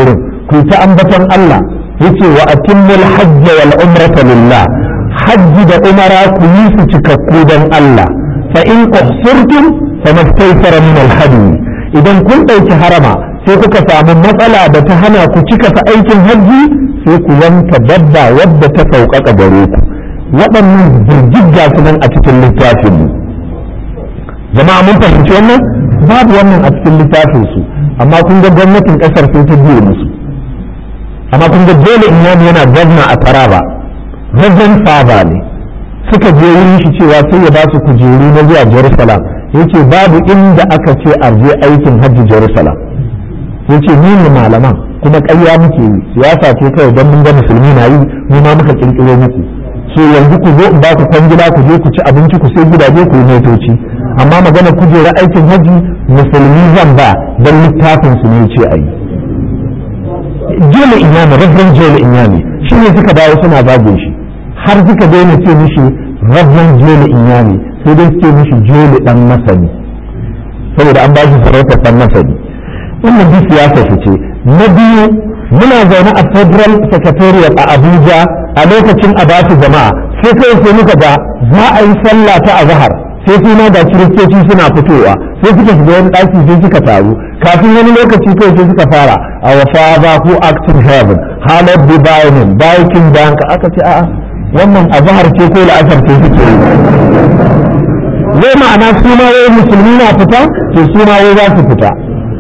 ku ta ambaton Allah yace wa atimmul hajj wal umrata lillah hajji da umara ku yi su cikakku dan Allah fa in uhsirtum famastaysara min al hadi idan kun dauki harama sai kuka samu matsala da ta hana ku cika sa aikin hajji sai ku yanka dabba wadda ta sauƙaƙa gare ku waɗannan jirgin su nan a cikin littafin mu jama'a mun fahimci wannan babu wannan a cikin littafin su amma kun ga gwamnatin ƙasar sai ta biye musu amma kun ga dole inyami yana gwamna a taraba reverend father ne suka je wurin shi cewa sai ya ba su kujeru na zuwa jerusalem yace babu inda aka ce a je aikin hajji jerusalem yace ni ne malaman kuma ƙarya muke yi siyasa ce kawai don mun ga musulmi na yi mu ma muka kirkiro muku so yanzu ku zo in ba ku kwangila ku je ku ci abinci ku sai gidaje ku yi motoci amma magana kujera aikin hajji musulmi zan ba don littafin su ne ce a yi jole inyami rabban jole inyami shi ne suka dawo suna zagin shi har suka daina ce mishi rabban jole inyami sai dai suke mishi jole dan masani saboda an ba shi sarautar dan masani wannan duk siyasa su ce na biyu muna zaune a federal secretariat a abuja a lokacin a basu jama'a sai kai sai muka ga za a yi sallah ta azhar sai suna da kiristoci suna fitowa sai suka shiga wani ɗaki sai suka taru kafin wani lokaci kai sai suka fara our father who acts in heaven hallowed be thy name thy kingdom aka ce a'a wannan azhar ce ko la'asar ce suke yi zai ma'ana suna wai musulmi na fita to suna wai za su fita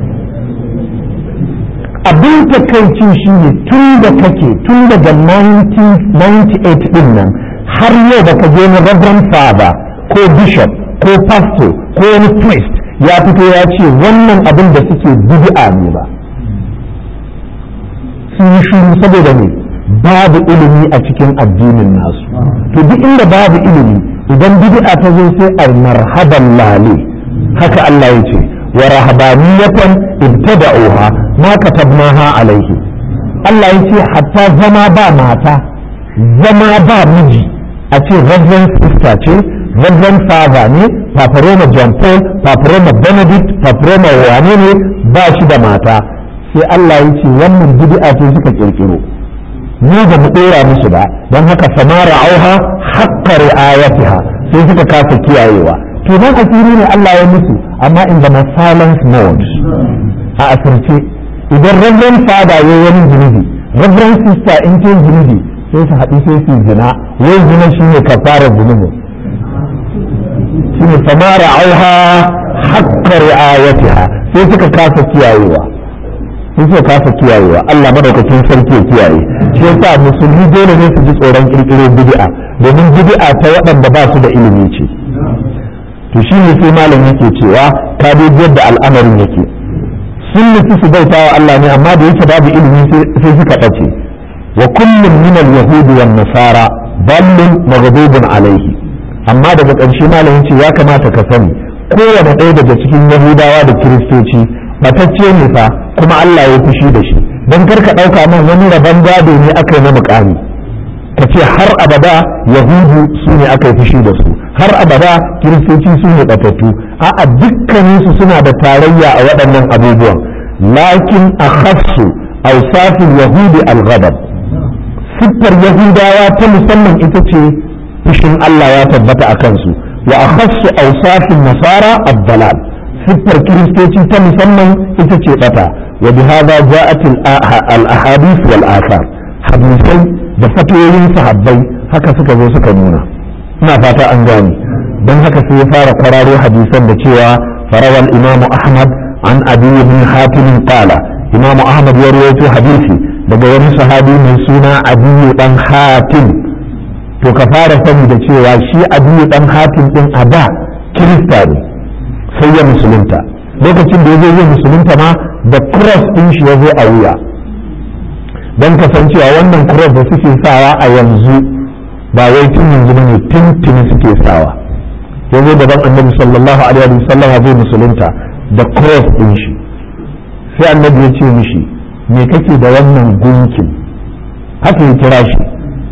abin takaici shi ne tun da kake tun daga 1998 din nan har yau da ka je na reverend father ko bishop ko pastor ko wani priest ya fito ya ce wannan abin da suke bid'a ne ba sun yi shiru saboda ne babu ilimi a cikin addinin nasu to duk inda babu ilimi idan bid'a ta zo sai a marhaban lale haka Allah ya ce wa rahabaniyatan ibtada'uha ma katabnaha alaihi Allah ya ce hatta zama ba mata zama ba miji a ce reverend sister ce reverend father ne paparoma john paul paparoma benedict paparoma wane ne ba shi da mata sai Allah ya ce wannan bid'a ce suka kirkiro ni ba mu dora musu ba don haka samara auha haqqa ri'ayatiha sai suka kasa kiyayewa to nan asiri ne Allah ya musu amma in the silence mode a asirce idan reverend father ya wani zunubi reverend sister in ce zunubi sai su haɗu sai su zina wai zina shine kafarar zunubin shine samara auha haqqa ri'ayatiha sai suka kasa kiyayewa sai suka kasa kiyayewa Allah madaukakin sarki ya kiyaye shi yasa musulmi dole ne su ji tsoron kirkiro bid'a domin bid'a ta waɗanda ba su da ilimi ce to shi ne sai malam yake cewa ka dai yadda al'amarin yake sun nufi su bauta wa Allah ne amma da yake babu ilimi sai suka ɗace wa kullum min al-yahudi wan nasara dallun maghdubun alaihi amma daga ƙarshe malam yace ya kamata ka sani kowane ɗaya daga cikin yahudawa da kiristoci batacce ne fa kuma Allah ya fushi da shi don karka ɗauka man wani rabon gado ne aka yi na mukami ka ce har abada yahudu su ne aka yi fushi da su har abada kiristoci su ne batattu a'a dukkaninsu suna da tarayya a waɗannan abubuwan lakin a khassu ausafin yahudi al-ghadab siffar yahudawa ta musamman ita ce fushin Allah ya tabbata a kansu wa a khassu ausafin nasara abdalal siffar kiristoci ta musamman ita ce bata wa bi hadha ja'at al-ahadith wal athar hadisai da fatoyin sahabbai haka suka zo suka nuna ina fata an gane don haka sai ya fara kwararo hadisan da cewa farawal imamu ahmad an abi ibn hatim qala imamu ahmad ya rawaito hadisi daga wani sahabi mai suna abi dan hatim to ka fara sani da cewa shi abi dan hatim din a da kirista ne sai ya musulunta lokacin da ya zo zai musulunta ma da cross din shi ya zo a wuya don kasancewa wannan cross da suke sawa a yanzu ba wai tun yanzu ne tun tuni suke sawa yanzu daban annabi sallallahu alaihi wa sallam zai musulunta da cross din shi sai annabi ya ce mishi me kake da wannan gunkin haka ya kira shi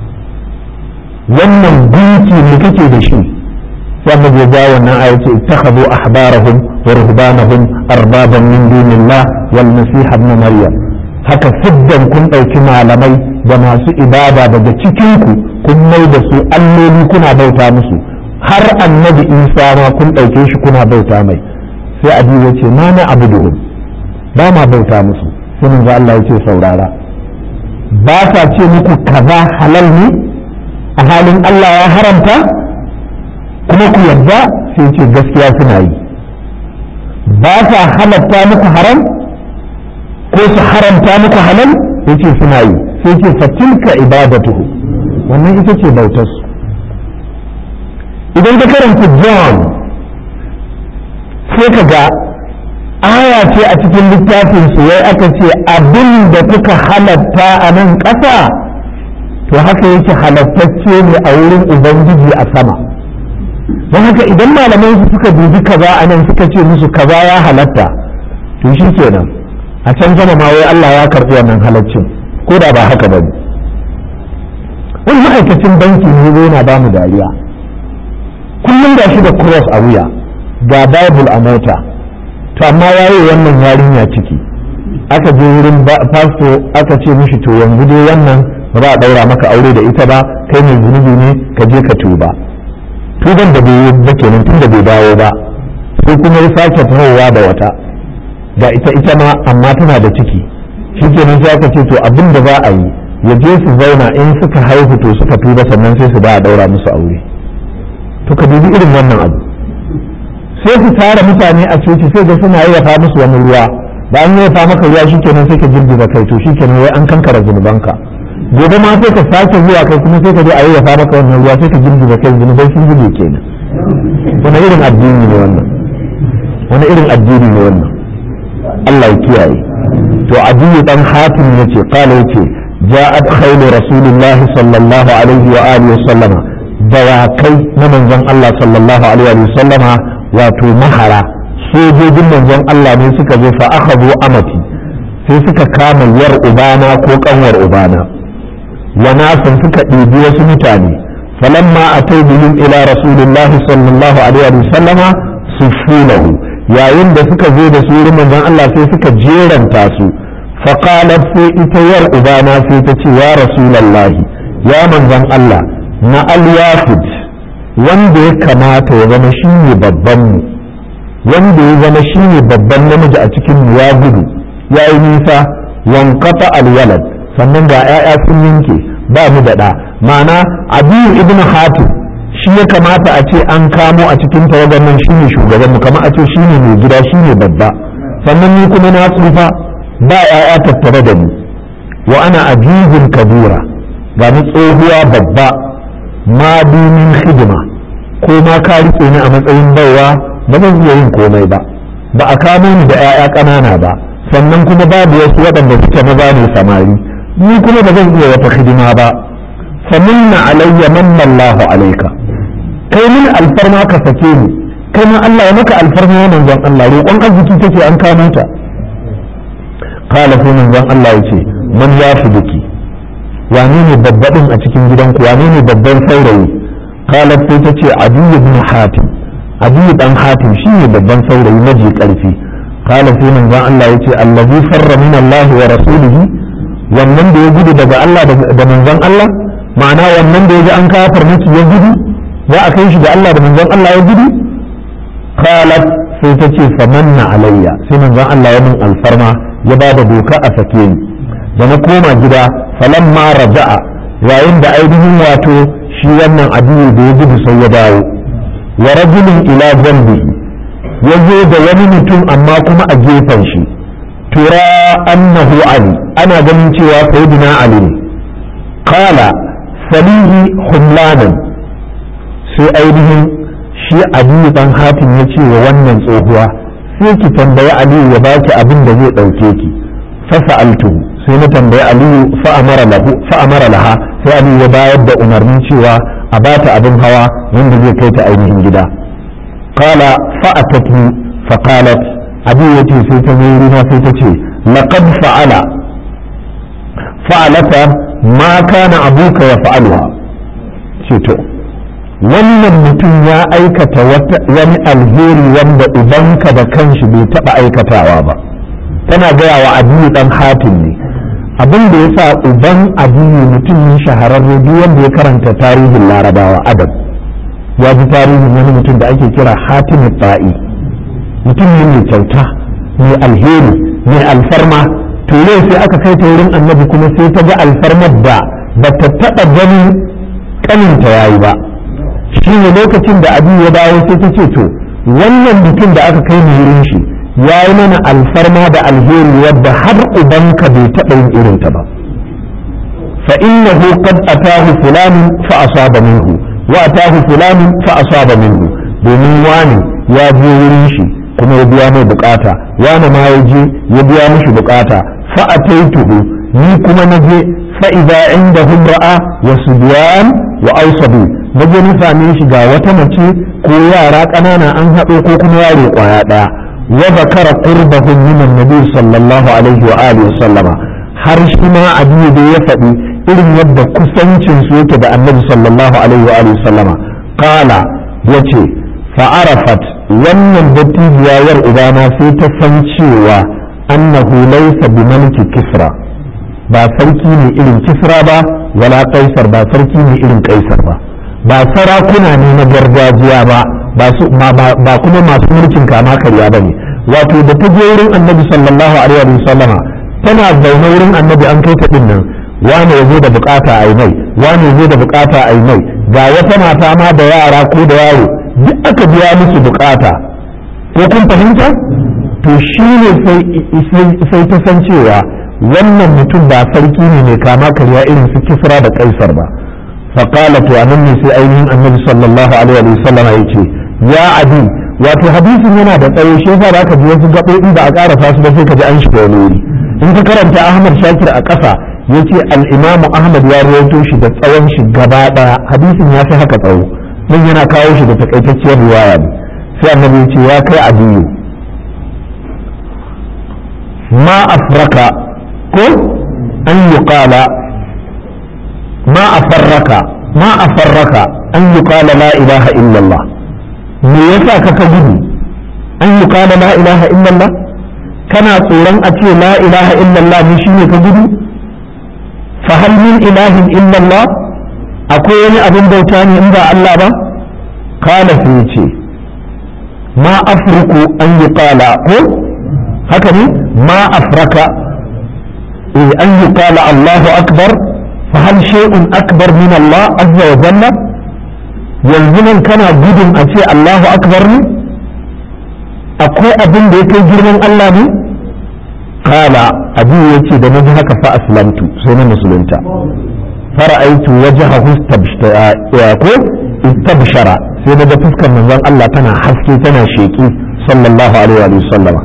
wannan gunki me kake da shi sai annabi ya ja wannan aya ce ittakhadhu ahbarahum wa ruhbanahum arbaban min dunillah wal masih ibn maryam haka siddan kun ɗauki malamai da masu ibada daga cikinku kun mai da su alloli kuna bauta musu har annabi isa ma kun ɗauke shi kuna bauta mai sai adi ya ce ma na abu ba ma bauta musu sai manzo Allah ya ce saurara ba sa ce muku kaza halal ne a halin Allah ya haramta kuma ku yadda sai ce gaskiya suna yi ba sa halatta muku haram ko su haramta muku halal sai ce suna yi sai ce fatilka ibadatuhu wannan ita ce bautarsu idan ka karanta John sai ka ga aya ce a cikin littafin su wai aka ce abin da kuka halatta a nan ƙasa to haka yake halattacce ne a wurin ubangiji a sama don haka idan malamai su suka dubi kaza a nan suka ce musu kaza ya halatta to shi kenan a can sama ma wai Allah ya karɓi wannan halaccin ko da ba haka ba ne wani ma'aikacin banki ne zai na bamu dariya kullum ga shi da cross a wuya ga bible a mota to amma yayi wannan yarinya ciki aka je wurin pastor aka ce mishi to yanzu dai wannan ba za a daura maka aure da ita ba kai mai zunubi ne ka je ka tuba tuban da bai yi ba kenan tun da bai dawo ba sai kuma ya sake tahowa da wata ga ita ita ma amma tana da ciki shikenan sai aka ce to abin da za a yi ya je su zauna in suka haihu to suka tuba sannan sai su ba a daura musu aure to ka dubi irin wannan abu sai su tara mutane a coci sai ga suna yayyafa musu wani ruwa da an yayyafa maka ruwa shikenan sai ka girgiza kai to shikenan wai an kankara zunubanka gobe ma sai ka sake zuwa kai kuma sai ka je a yayyafa maka wannan ruwa sai ka girgiza kai zunubai sun zube kenan wani irin addini ne wannan wani irin addini ne wannan Allah ya kiyaye to adiyu dan hatim yace qala yace ja'at khaylu rasulillahi sallallahu alaihi wa alihi wa sallama dawakai na manzon Allah sallallahu alaihi wa sallama wato mahara sojojin manzon Allah ne suka zo fa akhadhu amati sai suka kama yar ubana ko kanwar ubana wa nasan suka ɗebi wasu mutane falamma atau bihim ila rasulillahi sallallahu alaihi wa sallama sufulahu yayin da suka zo da su wurin manzon Allah sai suka jeranta su faqalat sai ita yar ubana sai ta ce ya rasulullahi ya manzon Allah na al-wafid wanda ya kamata ya zama shi ne babban mu wanda ya zama shi ne babban namiji a cikin mu ya gudu ya yi nisa wankata alwalad sannan ga 'ya'ya sun yanke ba mu da ɗa ma'ana abiyu ibn hatim shi ya kamata a ce an kamo a cikin tawagar nan shi ne shugaban mu kamar a ce shi ne mai gida shi ne babba sannan ni kuma na tsufa ba 'ya'ya tattare da ni wa ana ajizun kabira ga ni tsohuwa babba ma min hidima ko ma ka rike ni a matsayin baiwa ba zan iya yin komai ba ba a kamo ni da 'ya'ya ƙanana ba sannan kuma babu wasu waɗanda suke maza ne samari ni kuma ba zan iya wata hidima ba faminna alayya manna Allahu alayka kai min alfarma ka sake ni kai ma Allah ya maka alfarma ya manzon Allah roƙon arziki take an kamo ta qala sai manzon Allah yace man ya fi duki wane ne babbaɗin a cikin gidanku wane ne babban saurayi qalat sai ta ce adiyu ibn hatim adiyu dan hatim shine babban saurayi maji karfi qala sai manzon Allah yace allazi farra min Allah wa rasulihi wannan da ya gudu daga Allah da manzon Allah ma'ana wannan da ya ji an kafar miki ya gudu za a kai shi da Allah da manzon Allah ya gudu qalat sai ta ce famanna alayya sai manzon Allah ya min alfarma ya ba da doka a sake ni da na koma gida falamma raja'a yayin da ainihin wato shi wannan adiyu da ya gudu sai ya dawo wa rajulun ila zambi ya zo da wani mutum amma kuma a gefen shi tura annahu ali ana ganin cewa sayyidina ali ne qala salihi humlanan sai ainihin shi aliyu dan hatim ya ce wa wannan tsohuwa sai ki tambayi aliyu ya baki abin da zai ɗauke ki fasa'altuhu sai na tambayi aliyu fa'amara lahu fa'amara laha sai aliyu ya bayar da umarnin cewa a bata abin hawa wanda zai kai ta ainihin gida qala fa'atatni fa qalat aliyu yace sai ta zo rina sai ta ce laqad fa'ala fa'alata ma kana abuka ya fa'aluha ce to wannan mutum ya aikata wani alheri wanda ubanka da kanshi bai taɓa aikatawa ba tana gaya wa adiyu dan hatim ne abin da ya sa uban abiyu mutum ne shahararre duk wanda ya karanta tarihin larabawa adab ya ji tarihin wani mutum da ake kira hatim ta'i mutum ne mai kyauta mai alheri mai alfarma to yau sai aka kai ta wurin annabi kuma sai ta ga alfarmar da ba ta taɓa ganin kaninta yayi ba shi ne lokacin da abiyu ya dawo sai ta ce to wannan mutum da aka kai mu wurin shi ya yi mana alfarma da alheri wadda har ubanka bai taɓa yin irinta ba fa innahu qad atahu fulanun fa asaba minhu wa atahu fulanun fa asaba minhu domin wani ya je wurin shi kuma ya biya mai bukata wani ma ya je ya biya mishi bukata fa ataituhu ni kuma na je fa idza indahum ra'a wa subyan wa awsabu na je na same shi ga wata mace ko yara ƙanana an haɗo ko kuma yaro ƙwaya ɗaya وذكر قربه من النبي صلى الله عليه وآله وسلم har shi ma abiyu da ya faɗi irin yadda kusancin su yake da annabi sallallahu alaihi wa alihi sallama qala yace fa arafat wannan dattijiyar ubana sai ta san cewa annahu laysa bi maliki kisra ba sarki ne irin kisra ba wala kaisar ba sarki ne irin kaisar ba ba sarakuna ne na gargajiya ba ba kuma masu mulkin kama karya ba ne wato da ta je wurin annabi sallallahu alaihi wa sallama tana zaune wurin annabi an kai ta din nan wane ya zo da bukata a mai wane ya zo da bukata a mai ga wata mata ma da yara ko da yaro duk aka biya musu bukata ko kun fahimta to shi ne sai ta san cewa wannan mutum ba sarki ne mai kama karya irin su kisra da kaisar ba فقالت وأنني في أيمن النبي صلى الله عليه وسلم يتي يا عدي wato hadisin yana da tsayo shi yasa da aka ji wasu gaɓoɓi ba a ƙara fasu ba sai ka ji an shiga wani wuri in ka karanta Ahmad Shakir a ƙasa yace al-Imam Ahmad ya rawaito shi da tsawon shi gaba ɗaya hadisin ya fi haka tsawo nan yana kawo shi da takaitacciyar riwaya ne sai annabi yace ya kai adiyu ma afraka ko an yuqala ما أفرك ما أفرك أن يقال لا إله إلا الله me yasa ka ka gudu an yi kala la ilaha illallah kana tsoron a ce la ilaha illallah ne shine ka gudu fa hal min ilahin illallah akwai wani abin bauta ne in ba Allah ba kala sai ce ma afruku an yi kala ko haka ne ma afraka an yi kala Allahu akbar فهل شيء أكبر من الله عز وجل يلزم كان gudun a ce Allahu akbar ne akwai abin da ya kai girman Allah ne kala abin ya ce da naji haka fa aslamtu sai na musulunta fara'aitu wajhahu ko istabshara sai daga fuskar manzon Allah tana haske tana sheki sallallahu alaihi wa sallam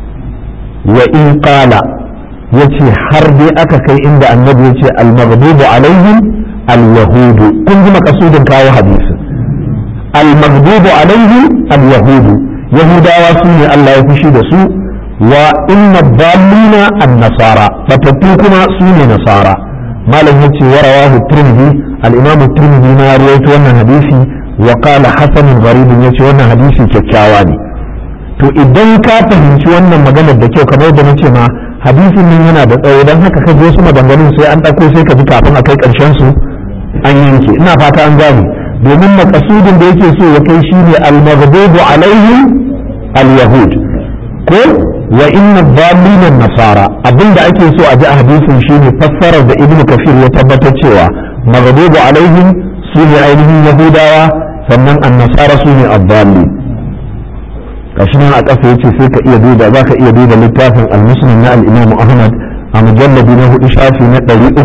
wa in qala yace har dai aka kai inda annabi yace al-maghdubu alaihim al-yahudu kun ji makasudin kawo hadisi al-maghdubu alaihim al-yahudu yahudawa su ne Allah ya fushi da su wa inna dallina an-nasara batattu kuma su ne nasara malam yace wa rawahu tirmidhi al-imam tirmidhi ma rawaito wannan hadisi wa qala hasan gharib yace wannan hadisi kyakkyawa ne to idan ka fahimci wannan maganar da kyau kamar da nace ma hadisin nan yana da tsawo don haka ka je su maganganun sai an ɗauko sai ka ji kafin a kai ƙarshen su an yanke ina fata an gane domin makasudin da yake so ya kai shine al-maghdubu alaihim al-yahud ko wa inna dhalina nasara abinda ake so a ji a hadisin shine fassarar da ibnu kafir ya tabbatar cewa maghdubu alaihim su ne ainihin yahudawa sannan an-nasara su ne ad-dallin gashi nan a ƙasa yace sai ka iya duba za ka iya duba littafin al-muslim na al-imam ahmad a mujalladi na hudu shafi na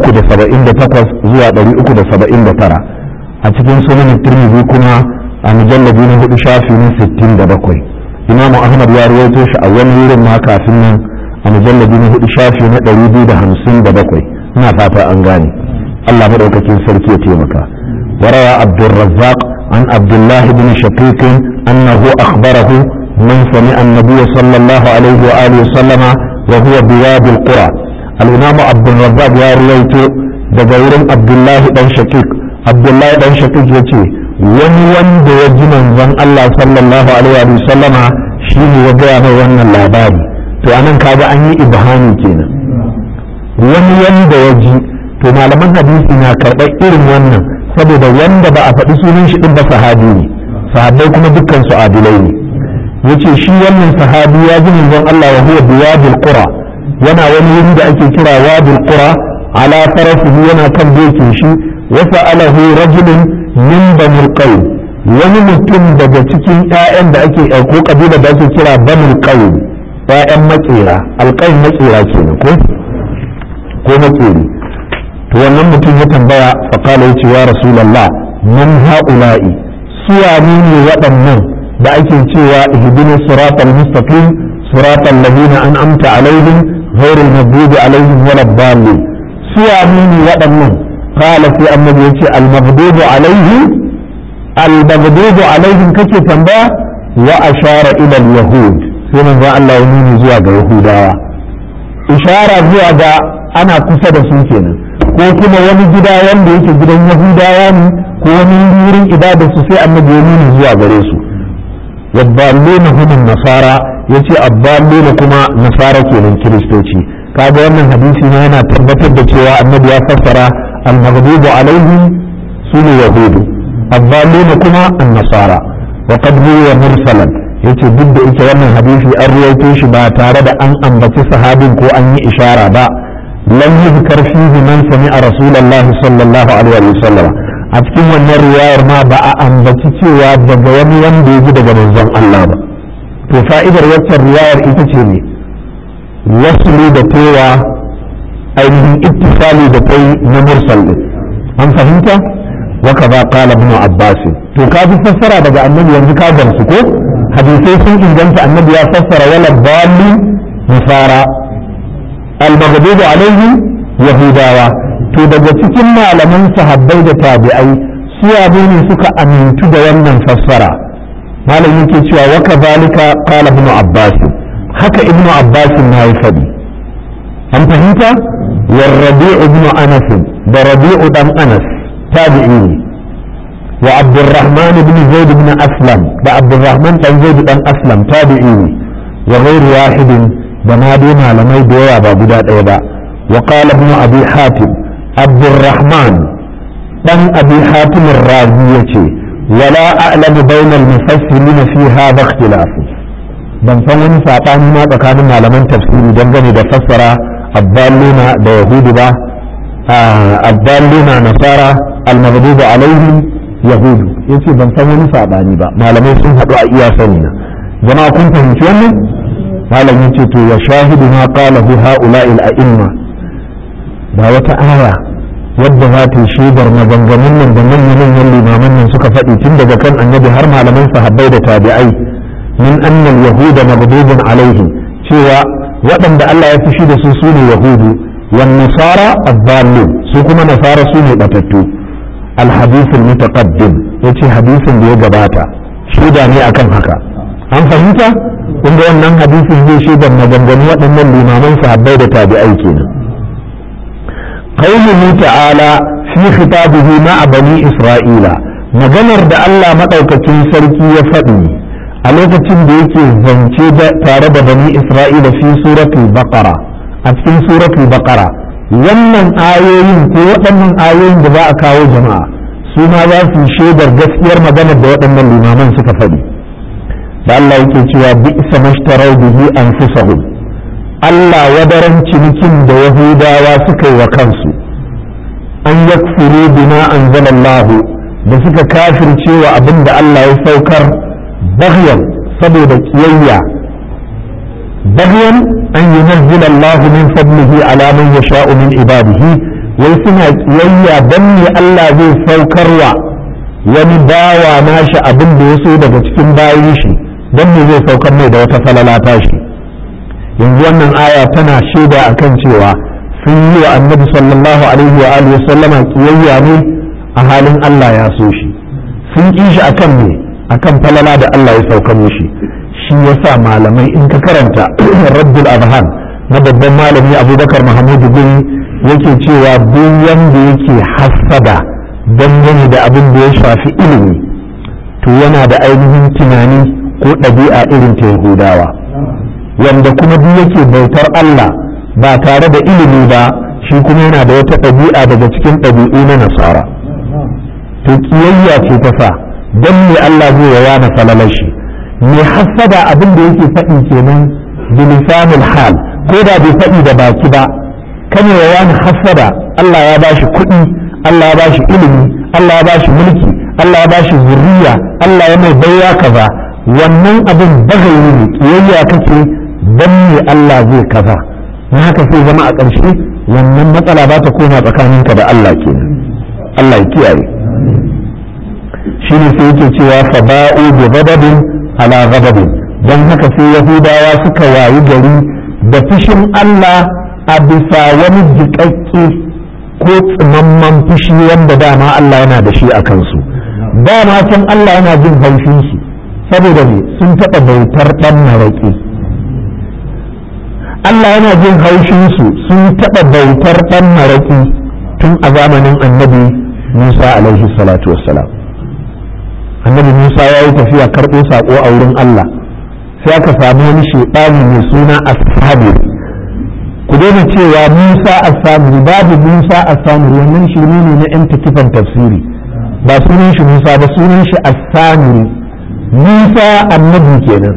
378 zuwa 379 a cikin sunan tirmidhi kuma a mujalladi na hudu shafi na 67 imam ahmad ya rawaito shi a wani wurin ma kafin nan a mujalladi na hudu shafi na 257 ina fata an gane Allah madaukakin sarki ya taimaka وروى عبد الرزاق عن عبد الله بن شقيق أنه أخبره من سمع النبي صلى الله عليه وآله وسلم وهو بوادي القرى الإمام عبد الرزاق يا رويت دغور عبد الله بن شقيق عبد الله بن شقيق يتي wani wanda ya ji manzon Allah sallallahu alaihi wa sallama shine ya gaya mai wannan labari to anan kaga an yi ibhami kenan wani wanda ya ji to malaman hadisi na karɓar irin wannan saboda wanda ba a faɗi sunan shi ɗin ba sahabi ne sahabbai kuma dukkan su adilai ne yace shi wannan sahabi ya ji manzon Allah wa huwa biwadil qura yana wani wuri da ake kira wadil qura ala farafihi yana kan dokin shi wa sa'alahu rajulun min banil qaum wani mutum daga cikin ƴaƴan da ake ko kabila da ake kira banil qaum ƴaƴan makera alqaum makera kenan ko ko makeri to wannan mutum ya tambaya fa qala yace ya rasulullah man haula'i suwa ne waɗannan da ake cewa ihdina siratal mustaqim siratal ladina an'amta alaihim ghairil maghdubi alaihim waladdallin suwa ne waɗannan qala sai annabi yace al maghdubu alaihim al maghdubu alaihim kake tambaya wa ashara ila al yahud sai manzo Allah ya nuni zuwa ga yahudawa ishara zuwa ga ana kusa da su kenan ko kuma wani gida wanda yake gidan yahudawa ne ko wani wurin ibada su sai annabi ya nuni zuwa gare su yaddalluna hum nasara yace addalluna kuma nasara kenan kiristoci kaga wannan hadisi ne yana tabbatar da cewa annabi ya fassara al-maghdubu alaihim sunu yahudu addalluna kuma an-nasara wa qad huwa mursalan yace duk da ita wannan hadisi an ruwaito shi ba tare da an ambaci sahabin ko an yi ishara ba lam yuzkar fihi man sami'a rasulullahi sallallahu alaihi wa sallam a cikin wannan riwayar ma ba a ambaci cewa daga wani wanda ya ji daga manzon Allah ba to fa'idar waccan riwayar ita ce ne wasli da tewa ainihin ittisali da tai na mursal din an fahimta wa kaza qala ibn abbas to ka bi fassara daga annabi yanzu ka gamsu ko hadisai sun inganta annabi ya fassara wala dalli nasara al-maghdubu alaihim yahudawa to daga cikin malaman sahabbai da tabi'ai su ne suka amintu da wannan fassara malam yake cewa wa kadhalika qala ibn abbas haka ibn abbas na yi fadi an fahimta wa rabi'u ibn anas da rabi'u dan anas tabi'i ne wa abdurrahman ibn zaid ibn aslam da abdurrahman dan zaid dan aslam tabi'i ne wa ghairu wahidin da ma dai malamai da yawa ba guda ɗaya ba wa qala ibn abi hatim abdurrahman dan abi hatim razi yace wala a'lamu bayna al-mufassirin fi hadha ikhtilaf ban san wani sabani ma tsakanin malaman tafsiri dangane da fassara addalluna da yahudu ba addalluna nasara al-maghdub alaihim yahudu yace ban san wani sabani ba malamai sun haɗu a iya sani na jama'a kun fahimci wannan malam yace to wa shahidu ma qalahu ha'ula'il a'imma ba wata aya wadda za ta yi shaidar maganganun nan da manyan limaman nan suka faɗi tun daga kan annabi har malaman sahabbai da tabi'ai min annal yahuda maghdubun alaihim cewa waɗanda Allah ya fushi da su su ne yahudu wan nasara ad-dallin su kuma nasara su ne batattu al-hadith al-mutaqaddim yace hadisin da ya gabata shaida ne akan haka an fahimta kun ga wannan hadisin zai shaidar maganganun waɗannan limaman sahabbai da tabi'ai kenan قوله تعالى في خطابه مع بني إسرائيل maganar da Allah maɗaukakin sarki ya faɗi a lokacin da yake zance tare da bani Isra'ila fi suratul baqara a cikin suratul baqara wannan ayoyin ko waɗannan ayoyin da za a kawo jama'a su ma za su shaidar gaskiyar maganar da waɗannan limaman suka faɗi da Allah yake cewa bi isa mashtarau bihi anfusahum Allah wadaran cinikin da Yahudawa suka yi wa kansu an yakfuru bima anzalallahu da suka kafircewa abin da Allah ya saukar baghyan saboda kiyayya baghyan an yunazzila Allah min fadlihi ala man yasha'u min ibadihi wai suna kiyayya dan ne Allah zai saukarwa wani bawa nashi abin da ya so daga cikin bayin shi dan ne zai saukar mai da wata falala tashi yanzu wannan aya tana shaida akan cewa sun yi wa annabi sallallahu alaihi wa alihi sallama kiyayya ne a halin Allah ya so shi sun ƙi shi akan ne akan falala da Allah ya sauka mishi shi yasa malamai in ka karanta rabbul adhan na babban malami abubakar mahamudu guri yake cewa duk wanda yake hassada dangane da abin da ya shafi ilimi to yana da ainihin tunani ko ɗabi'a irin ta yahudawa wanda kuma duk yake bautar Allah ba tare da ilimi ba shi kuma yana da wata ɗabi'a daga cikin ɗabi'u na nasara to kiyayya ce ta sa don me Allah zai ya yana falalar shi me hassada abin da yake faɗi kenan bilisanul hal ko da bai faɗi da baki ba kan ya yana hassada Allah ya bashi kuɗi Allah ya bashi ilimi Allah ya bashi mulki Allah ya bashi zuriya Allah ya mai baiwa kaza wannan abin bagayi ne kiyayya kake dan me Allah zai kaza na haka sai zama a ƙarshe wannan matsala ba ta koma tsakaninka da Allah kenan Allah ya kiyaye shi ne sai yake cewa fa ba'u bi ghadabin ala ghadabin dan haka sai yahudawa suka wayi gari da fushin Allah a bisa wani jiƙaƙƙe ko tsimamman fushi wanda dama Allah yana da shi a kansu dama can Allah yana jin haushin su saboda ne sun taɓa bautar ɗan maraƙi Allah yana jin haushin su sun taɓa bautar ɗan maraƙi tun a zamanin annabi Musa alaihi salatu wassalam annabi Musa ya yi tafiya karɓo saƙo a wurin Allah sai aka samu wani shaɗani mai suna ashabir ku daina cewa Musa as-Samiri babu Musa as-Samiri wannan shirme ne na yan takifan tafsiri ba sunan shi Musa ba sunan shi as-Samiri Musa annabi kenan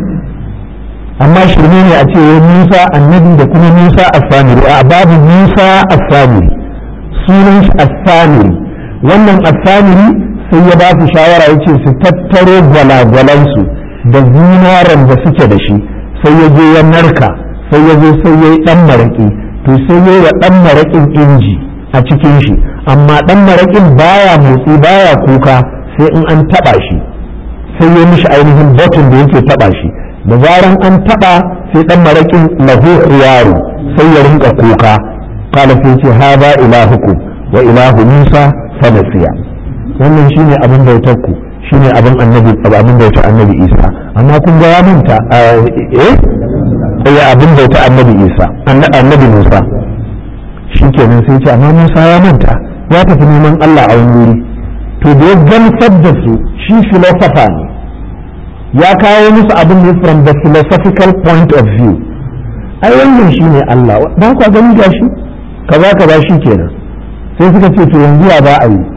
amma shirme ne a ce Musa annabi da kuma Musa as-Samiri a babu Musa as-Samiri sunan shi as-Samiri wannan as-Samiri sai ya ba su shawara yace su tattaro gwalagwalansu da zinaren da suke da shi sai ya je ya narka sai ya zo sai ya yi ɗan maraƙi to sai ya yi wa ɗan maraƙin inji a cikin shi amma ɗan maraƙin baya motsi baya kuka sai in an taɓa shi sai ya mishi ainihin batun da yake taɓa shi da zaran an taɓa sai ɗan maraƙin lahu yaro sai ya rinka kuka kala sai ce haza ilahuku wa ilahu musa fa nasiya wannan shine abin bautar ku shine abin annabi abin bautar annabi isa amma kun ga ya manta eh ya abin bauta annabi isa annabi musa shi kenan sai ce amma musa ya manta ya tafi neman allah a wani wuri to da ya gamsar da su shi filosofa ne ya kawo musu abin ne from the philosophical point of view ai wannan shi ne allah ba ku gani ga shi kaza kaza shi kenan sai suka ce to yanzu ya ba a yi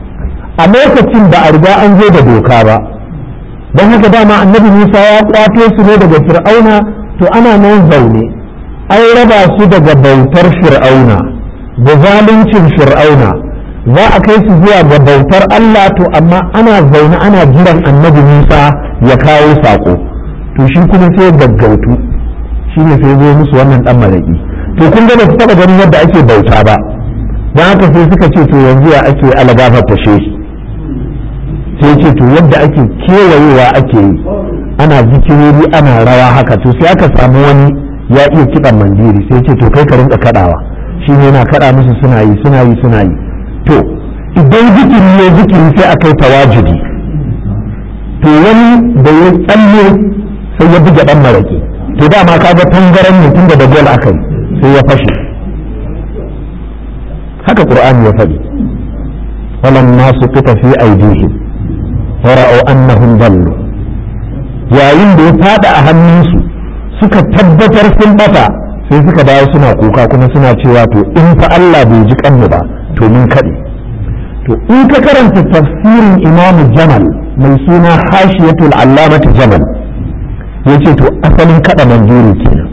a lokacin ba a riga an zo da doka ba don haka dama annabi musa ya kwato su ne daga fir'auna to ana nan zaune an raba su daga bautar fir'auna da zaluncin fir'auna za a kai su zuwa ga bautar Allah to amma ana zaune ana jiran annabi Musa ya kawo saƙo to shi kuma sai gaggautu shi ne sai zo musu wannan dan malaki to kun ga ba su taɓa ganin yadda ake bauta ba don haka sai suka ce to yanzu ya ake alagafar tashe sai ce to yadda ake kewayewa ake yi ana zikirori ana rawa haka to sai aka samu wani ya iya kiɗan mandiri sai ce to kai ka rinka kaɗawa shi ne yana kaɗa musu suna yi suna yi suna yi to idan zikiri ya zikiri sai aka yi tawajudi to wani da ya tsalle sai ya buga ɗan maraƙi to dama kaga tangaran ne tun da gol aka yi sai ya fashe haka qur'ani ya faɗi walamma suqita fi aydihim wa ra'aw annahum dallu yayin da ya fada a hannunsu suka tabbatar sun bata sai suka dawo suna kuka kuma suna cewa to in fa Allah bai ji kanmu ba to mun kaɗe to in ka karanta tafsirin imamu jamal mai suna hashiyatul allamati jamal yace to asalin kada mandiri kenan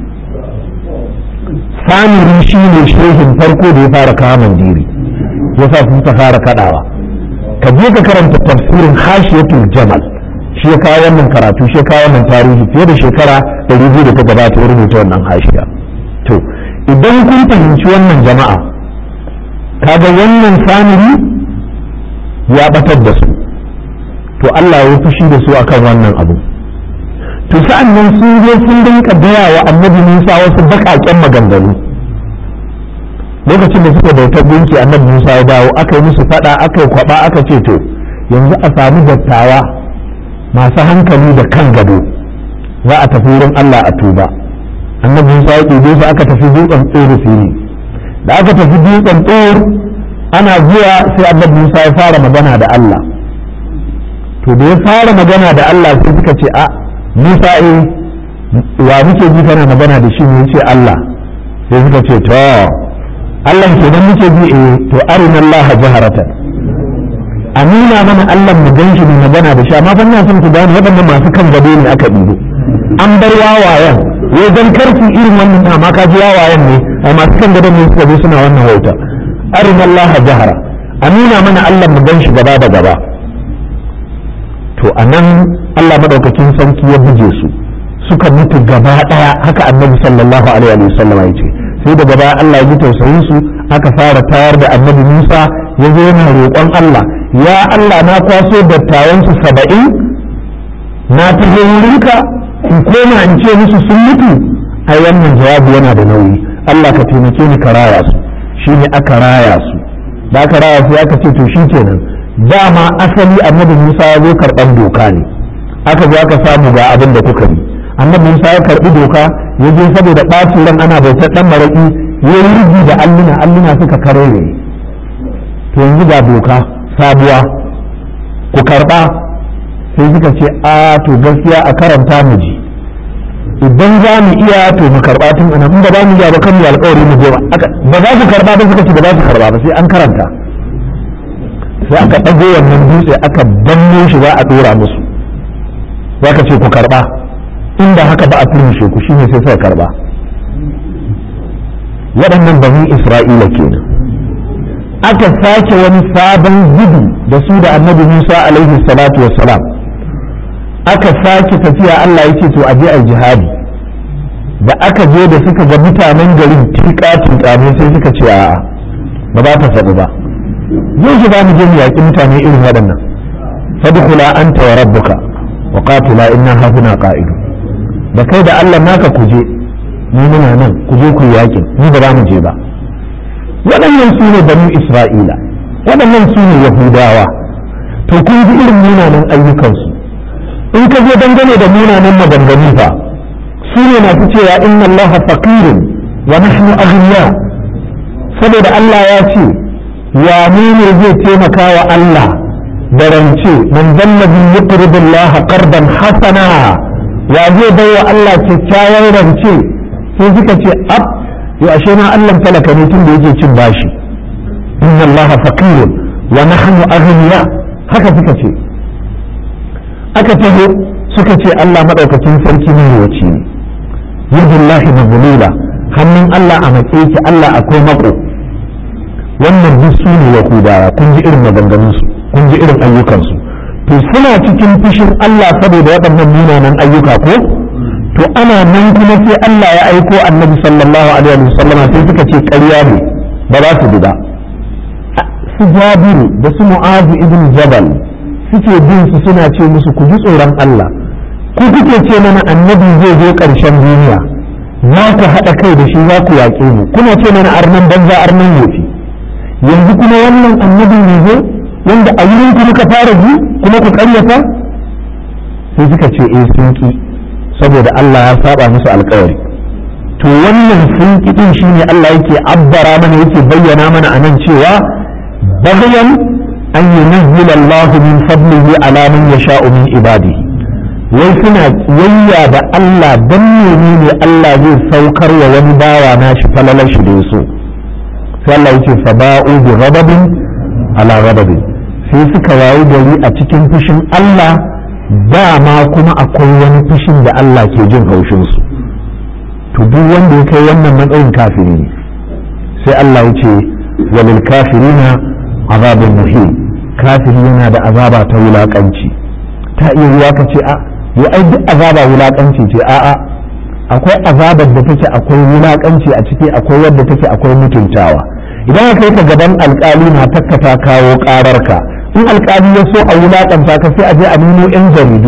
samiri shine shehin farko da ya fara kawo mandiri yasa sun ta fara kadawa ka je ka karanta tafsirin hashiyatul jamal shi ya kawo wannan karatu shi ya kawo wannan tarihi fiye da shekara ɗari biyu da ta gabata ya rubuta wannan hashiya to idan kun fahimci wannan jama'a kaga wannan samiri ya batar da su to Allah ya fushi da su akan wannan abu to sa'an nan sun zo sun dinka gaya wa annabi Musa wasu baƙaƙen maganganu lokacin da suka bautar gunki annabi Musa ya dawo aka yi musu fada aka yi kwaba aka ce to yanzu a samu dattawa masu hankali da kan gado za a tafi wurin Allah a tuba annabi Musa ya ɗebe su aka tafi dutsen tsoro fili da aka tafi dutsen tsoro ana zuwa sai annabi Musa ya fara magana da Allah to da ya fara magana da Allah sai suka ce a Musa eh wa muke ji kana magana da shi ne ce Allah sai suka ce to Allah ke dan muke bi eh to arina Allah jaharatan a nuna mana Allah mu ganshi mu magana da shi amma fa ina son ku gane waɗannan masu kan gado ne aka ɗibo an bar wawayen wai dan karfi irin wannan amma ka ji wawayen ne ai masu kan gado ne suka zo suna wannan wauta arina Allah jahara a nuna mana Allah mu ganshi gaba da gaba to anan Allah madaukakin sarki ya buje su suka mutu gaba daya haka annabi sallallahu alaihi wasallam ya ce sai daga baya Allah ya ji tausayin su aka fara tayar da annabi Musa ya zo yana roƙon Allah ya Allah na kwaso dattawan su saba'in na taho wurinka in koma in ce musu sun mutu ai wannan jawabi yana da nauyi Allah ka taimake ni ka raya su shine aka raya su da aka raya su aka ce to shikenan dama asali annabi Musa ya zo karɓar doka ne aka zo aka samu ga abin da kuka yi annabi Musa ya karɓi doka ya je saboda ɓacin ran ana bautar ɗan maraƙi ya yi rigi da alluna alluna suka karere to yanzu ga doka sabuwa ku karɓa sai suka ce a to gaskiya a karanta mu ji idan za mu iya to mu karɓa tun ana in ba za mu iya ba kan mu alƙawari mu je ba ba za su karɓa ba suka ce ba za su karɓa ba sai an karanta sai aka ɗago wannan dutse aka danne shi za a ɗora musu za ka ce ku karɓa inda haka ba a turmushe ku shine sai suka karɓa waɗannan bani isra'ila kenan aka sake wani sabon gudu da su da annabi musa alaihi salatu wassalam aka sake tafiya allah ya ce to a je a jihadi da aka je da suka ga mutanen garin tika tika ne sai suka ce a'a ba za ta faɗi ba yau shi za mu je mu yaƙi mutane irin waɗannan fadkhula anta wa rabbuka wa qatila inna hahuna qa'idu da kai da Allah naka ku je ni muna nan ku je ku yaƙi ni ba za mu je ba waɗannan su ne banu Isra'ila waɗannan su ne Yahudawa to kun ji irin munanan ayyukansu in ka je dangane da munanan maganganu fa su ne masu cewa inna Allah faqirun wa nahnu aghniya saboda Allah ya ce wane ne zai taimaka wa Allah da rance man zallabi yuqridu Allah qardan hasana ya zai bai wa Allah kyakkyawan rance sai suka ce ab yo ashe ma Allah talaka ne tun da yake cin bashi inna Allah faqirun wa nahnu aghniya haka suka ce aka taho suka ce Allah madaukakin sarki ne wace ne yadullahi mazlula hannun Allah a matsayi ki Allah akwai mako wannan duk su ne yahudawa kun ji irin maganganunsu kun ji irin ayyukansu to suna cikin fushin Allah saboda waɗannan munanan ayyuka ko to ana nan kuma sai Allah ya aiko annabi sallallahu alaihi wasallam sai suka ce ƙarya ne ba za su bi ba su jabiru da su mu'azu ibn jabal suke bin su suna ce musu ku ji tsoron Allah ku kuke ce mana annabi zai zo ƙarshen duniya za ku haɗa kai da shi za ku yaƙe mu kuna ce mana arnan banza arnan yofi yanzu kuma wannan annabi ne zo wanda a wurin ku muka fara ji kuma ku karyata sai suka ce eh sun ki saboda Allah ya saba musu alkawari to wannan sun ki din shine Allah yake abbara mana yake bayyana mana anan cewa baghyan an yunazzila Allah min fadlihi ala man yasha'u min ibadihi wai suna kiyayya da Allah dan menene Allah zai saukar wa wani bawa nashi falalar shi da yaso sai Allah yake faba'u bi ghadabin ala ghadabin sai suka wayi gari a cikin fushin Allah dama kuma akwai wani fushin da Allah ke jin haushin su to duk wanda ya kai wannan matsayin kafiri ne sai Allah ya ce walil kafirina azabun muhim kafiri yana da azaba ta wulakanci ta iya ruwa ka ce a yi ai duk azaba wulakanci ce a'a akwai azabar da take akwai wulakanci a ciki akwai wadda take akwai mutuntawa idan aka yi ka gaban alkali na takka ta kawo ƙararka in alkali ya so a wulaƙanta ka sai a je a nemo 'yan jaridu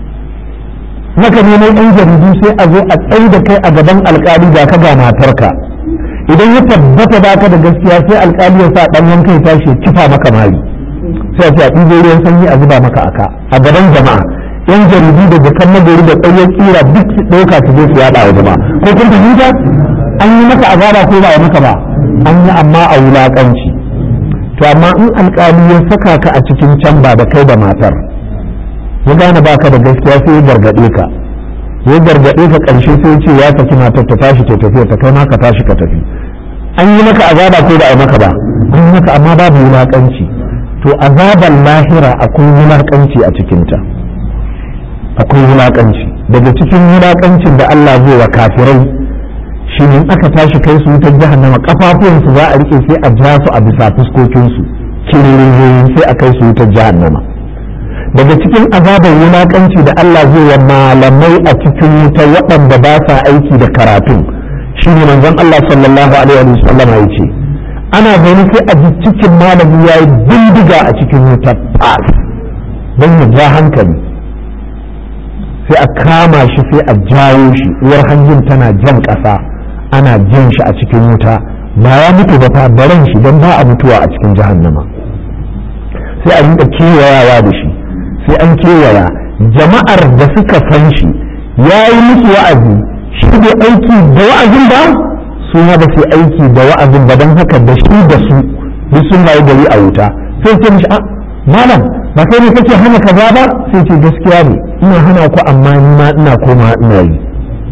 maka nemo 'yan jaridu sai a zo a tsaye da kai a gaban alkali da ka ga matarka idan ya tabbata baka da gaskiya sai alkali ya sa ɗan wanka ya tashi kifa maka mari sai a ce a ɗibo ruwan sanyi a zuba maka aka a gaban jama'a yan jaridu da jakan nagari da ƙwayar kira duk su ɗauka su je su yaɗa wa jama'a ko kun fahimta an yi maka azaba ko ba a maka ba an yi amma a wulaƙanci to amma in alƙali ya saka ka a cikin can ba da kai da matar ya gane baka da gaskiya sai ya gargaɗe ka ya gargaɗe ka ƙarshe sai ce ya saki matar ta tashi ta tafiya ta kai ma ka tashi ka tafi an yi maka azaba ko da a maka ba an yi maka amma babu wulaƙanci to azabar lahira akwai wulaƙanci a cikinta akwai wulaƙanci daga cikin wulaƙancin da Allah zai wa kafirai shi ne aka tashi kai su wutar jahannama kafafuwansu za a rike sai a ja su a bisa fuskokinsu kiririn sai a kai su wutar jahannama daga cikin azabar wulaƙanci da Allah zai wa malamai a cikin wuta waɗanda ba sa aiki da karatun shi ne manzon Allah sallallahu alaihi wa sallam ya ce ana gani sai a ji cikin malami ya yi bindiga a cikin wuta fas don ya ja hankali sai a kama shi sai a jawo shi uwar hanjin tana jan ƙasa ana jin shi a cikin wuta ba ya mutu ba fa baran shi don ba a mutuwa a cikin jahannama sai a rinka kewayawa da shi sai an kewaya jama'ar da suka san shi ya yi musu wa'azi shi bai aiki da wa'azin ba su ma ba su aiki da wa'azin ba don haka da shi da su duk sun rayu gari a wuta sai ce mishi a malam ba kai ne kake hana kaza ba sai ce gaskiya ne ina hana ku amma ni ma ina koma ina yi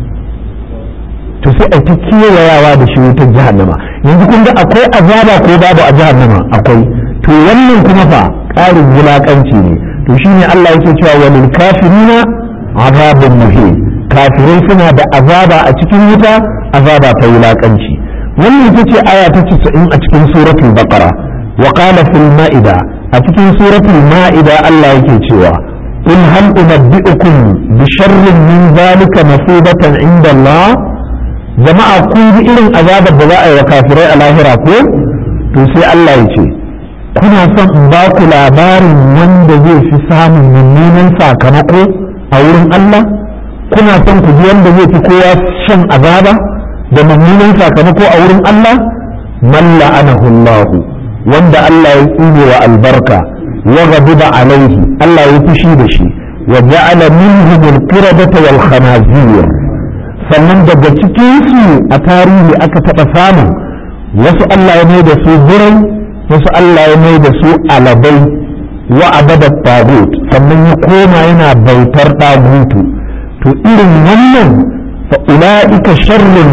to sai ai ta kewayawa da shi wutar jahannama yanzu kun ga akwai azaba ko babu a jahannama akwai to wannan kuma fa ƙarin wulaƙanci ne to shine Allah yake cewa walil kafirina azabun muhin kafirai suna da azaba a cikin wuta azaba ta wulaƙanci wannan ita ce aya ta 90 a cikin suratul baqara wa qala fil ma'ida a cikin suratul ma'ida Allah yake cewa in hal unabbi'ukum bi sharrin min zalika masubatan inda Allah jama'a kun ji irin azabar da za a yi wa kafirai a lahira ko to sai Allah ya ce kuna son in ba ku labarin wanda zai fi samun mummunan sakamako a wurin Allah kuna son ku ji wanda zai fi kowa shan azaba da mummunan sakamako a wurin Allah man la'anahu Allah wanda Allah ya tsine wa albarka wa ghadiba alaihi Allah ya fushi da shi wa ja'ala minhum al-qiradata wal khanazir sannan daga cikin su a tarihi aka taɓa samun wasu Allah ya mai da su birai wasu Allah ya mai da su alabai wa abada tagut sannan ya koma yana bautar tagutu to irin wannan fa ula'ika sharrun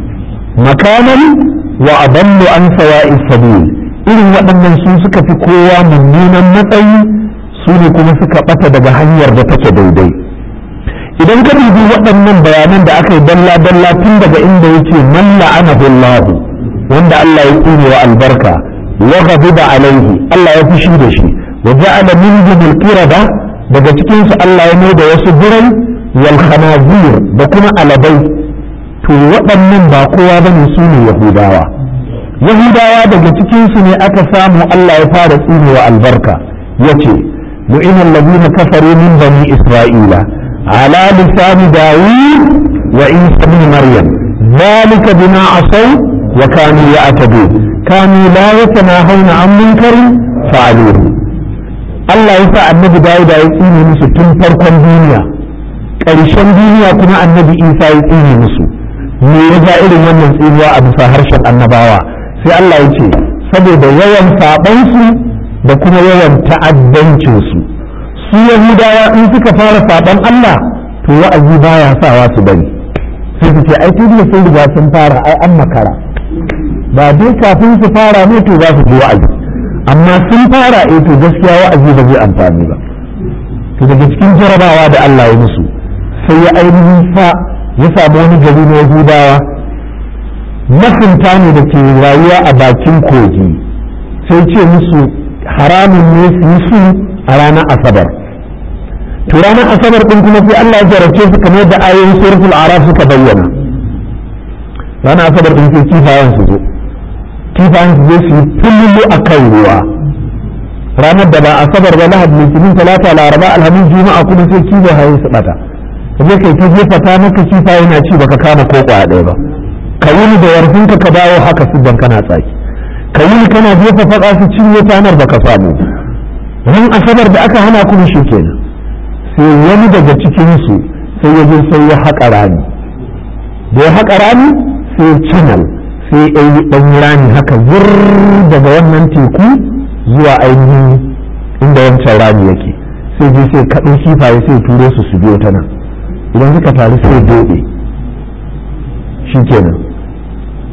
makanan wa adallu an sawa'is sabil irin waɗannan su suka fi kowa mummunan matsayi su ne kuma suka ɓata daga hanyar da take daidai idan ka dubi waɗannan bayanan da aka yi dalla dalla tun daga inda yake man la'anahu Allah wanda Allah ya tsine wa albarka wa ghadiba alaihi Allah ya fushi da shi wa ja'ala minhum al-qirada daga cikin su Allah ya mai da wasu birai wal khanazir da kuma alabai to waɗannan ba kowa bane su ne yahudawa yahudawa daga cikin su ne aka samu Allah ya fara tsine wa albarka yace mu'ina alladhina kafaru min bani isra'ila على لسان داوود وعيسى بن مريم ذلك بما عصوا وكانوا يعتدون كانوا لا يتناهون عن منكر فعلوه Allah ya sa annabi Dawud ya tsine musu tun farkon duniya ƙarshen duniya kuma annabi Isa ya tsine musu me ya ja irin wannan tsinuwa a bisa harshen annabawa sai Allah ya ce saboda yawan saɓansu da kuma yawan ta'addancinsu su yahudawa in suka fara saban Allah to wa'azi baya sawa su bari sai su ce ai tun da sun riga sun fara ai an makara ba dai kafin su fara ne to za su ji wa'azi amma sun fara eh to gaskiya wa'azi ba zai amfani ba to daga cikin jarabawa da Allah ya musu sai ya ainihin sa ya samu wani gari na yahudawa masunta ne da ke rayuwa a bakin kogi sai ce musu haramun ne su yi su a ranar asabar to ranar asabar din kuma sai Allah ya jarabce su kamar da ayoyin suratul araf suka bayyana ranar asabar din sai kifayen su zo kifayen su zo su yi tullu a kan ruwa ranar da ba asabar ba lahad litinin talata laraba alhamis juma'a kuma sai kifayen su bata kaje kai ta jefa ta maka kifaye na ci baka kama ko kwaya ɗaya ba ka wuni da yarfinka ka dawo haka su dan kana tsaki ka wuni kana jefa faɗa su cinye tanar baka samu ran asabar da aka hana kuma shi kenan sai wani daga cikinsu sai ya je sai ya haƙa rami da ya haƙa rami sai ya canal sai ya yi ɗan rami haka zur daga wannan teku zuwa ainihin inda wancan rami yake sai je sai kaɗo kifaye sai turo su su biyo ta nan idan suka taru sai doɗe shi kenan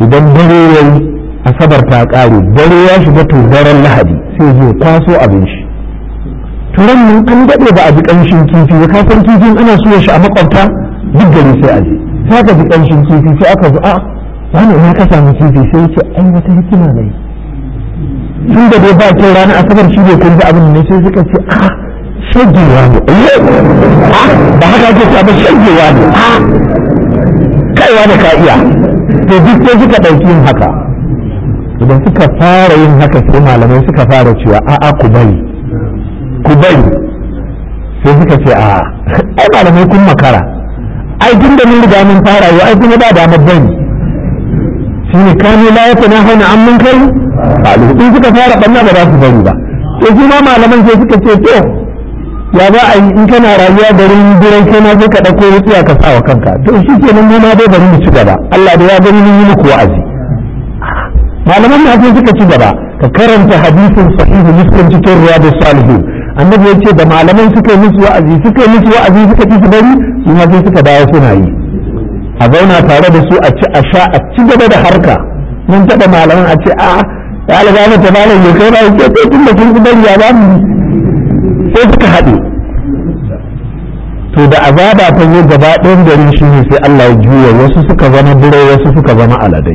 idan dare ya yi asabar ta ƙare dare ya shiga to daren lahadi sai zai kwaso abin shi turan nan an daɗe ba a ji ƙanshin kifi ba kasan kifin ana so shi a makwabta duk gari sai a je sai aka ji ƙanshin kifi sai aka zo a wani ina ka samu kifi sai ce ai wata hikima ne tun da dai ba kyau ranar asabar shi ne kun ji abin ne sai suka ce a shagewa ne ba haka ake ce ba shagewa ne a kaiwa da ka iya to duk sai suka ɗauki yin haka idan suka fara yin haka sai malamai suka fara cewa a'a ku bari ku bari sai suka ce a ai malamai kun makara ai tun da mun riga mun fara yau ai kuma ba damar bari shi ne kanu la ya tana hauna an mun kai alu in suka fara banna ba za su bari ba to shi ma malaman sai suka ce to ya za a yi in kana rayuwa garin birai kai ma sai ka ɗauko wutsiya ka sa wa kanka to shi ke nan ma dai bari mu ci gaba Allah da ya gani mun yi muku wa'azi malaman na sai suka ci gaba ka karanta hadisin sahihu muslim cikin riyadus salihin annabi ya ce da malaman suka yi musu wa'azi suka yi musu wa'azi suka ci su bari su ma sai suka dawo suna yi a zauna tare da su a ci a sha a ci gaba da harka mun taɓa malaman a ce a ya alga ta malam ya kai ba ya ce tun da kun bari ya ba mu sai suka haɗe to da azaba ta zo gaba ɗayan gari shi ne sai Allah ya juya wasu suka zama birai wasu suka zama aladai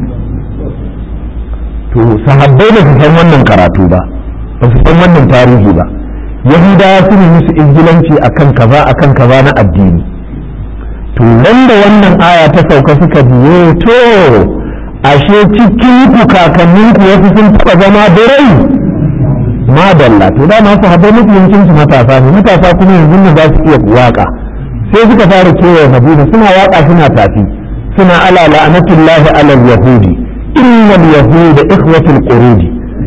to sahabbai ba su san wannan karatu ba ba su san wannan tarihi ba yahudawa su ne musu izgilanci akan kaza akan kaza na addini to nan da wannan aya ta sauka suka biye to ashe cikin ku kakannin ku wasu sun taɓa zama birai madalla to da masu haɓar musuluncin su matasa ne matasa kuma yanzu ne za su iya waka sai suka fara kewaye madina suna waka suna tafi suna ala la'anatullahi alal yahudi innal yahuda ikhwatul qurudi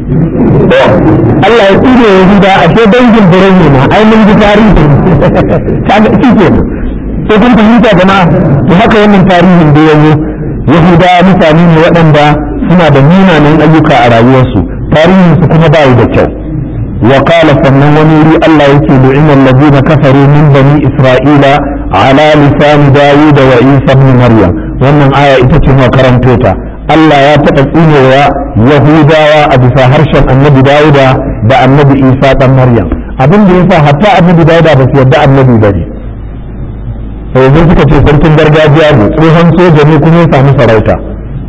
Allah ya tsire yahuda ashe dangin birai ne ma ai mun ji tarihi kaga shi ke sai kun fahimta jama'a to haka wannan tarihin da yazo yahuda mutane ne waɗanda suna da munanan ayyuka a rayuwarsu tarihinsu kuma ba da kyau وقال sannan wani wuri Allah yake lu'ina allazina kafaru min bani isra'ila ala lisan dawud wa isa ibn maryam wannan aya ita ce muka karanto ta Allah ya taɓa tsinewa yahudawa a bisa harshen annabi dawuda da annabi isa dan maryam abin da yasa hatta annabi dawuda ba su yarda annabi bane sai suka ce sarkin gargajiya ne tsohon soja ne kuma ya samu sarauta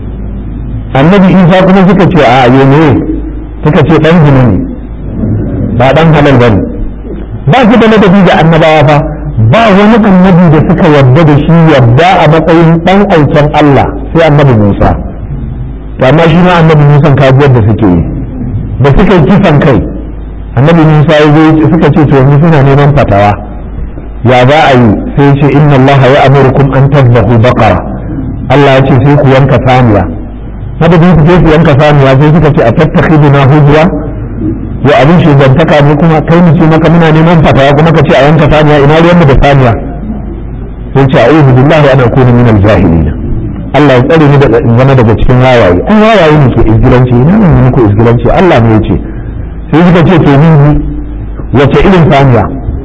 annabi isa kuma suka ce a ne suka ce dan zina ne ba dan halal bane ba su da ladabi da annabawa fa ba wani annabi da suka yarda da shi yarda a matsayin dan aikin Allah sai annabi Musa to amma shi ma annabi Musa kajiyar da suke yi da suka yi kisan kai annabi Musa ya zo suka ce to yanzu suna neman fatawa ya za a yi sai ce inna Allah ya amurukum an tadbahu baqara Allah ya ce sai ku yanka saniya madadin su je su yanka saniya sai suka ce a tattakhiduna hujra wa abin shugantaka ne kuma kai mu ce maka muna neman fatawa kuma ka ce a yanka saniya ina ruwan da saniya sai ce a'udhu billahi ana kuna min al-jahilin Allah ya tsare ni daga in zama daga cikin wawaye an wawaye ne ke izgilanci ina nan ne ko izgilanci Allah ne ya ce sai suka ce to ni wace irin saniya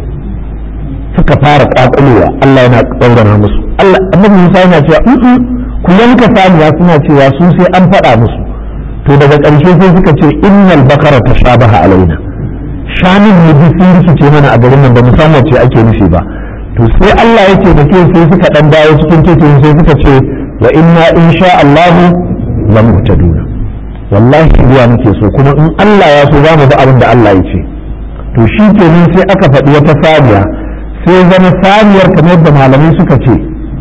suka fara kakulewa Allah yana tsaurana musu Allah annabi Musa yana cewa ku yanka saniya suna cewa su sai an faɗa musu to daga ƙarshe sai suka ce innal bakara ta shabaha alaina shanin ne duk sun rikice mana a garin nan ba mu san wace ake nufi ba to sai Allah ya ce da ke sai suka dan dawo cikin titin sai suka ce wa inna insha Allah la muhtaduna wallahi ruwa muke so kuma in Allah ya so za mu bi abin da Allah ya ce to shi kenan sai aka faɗi wata saniya sai zama saniyar kamar da malamai suka ce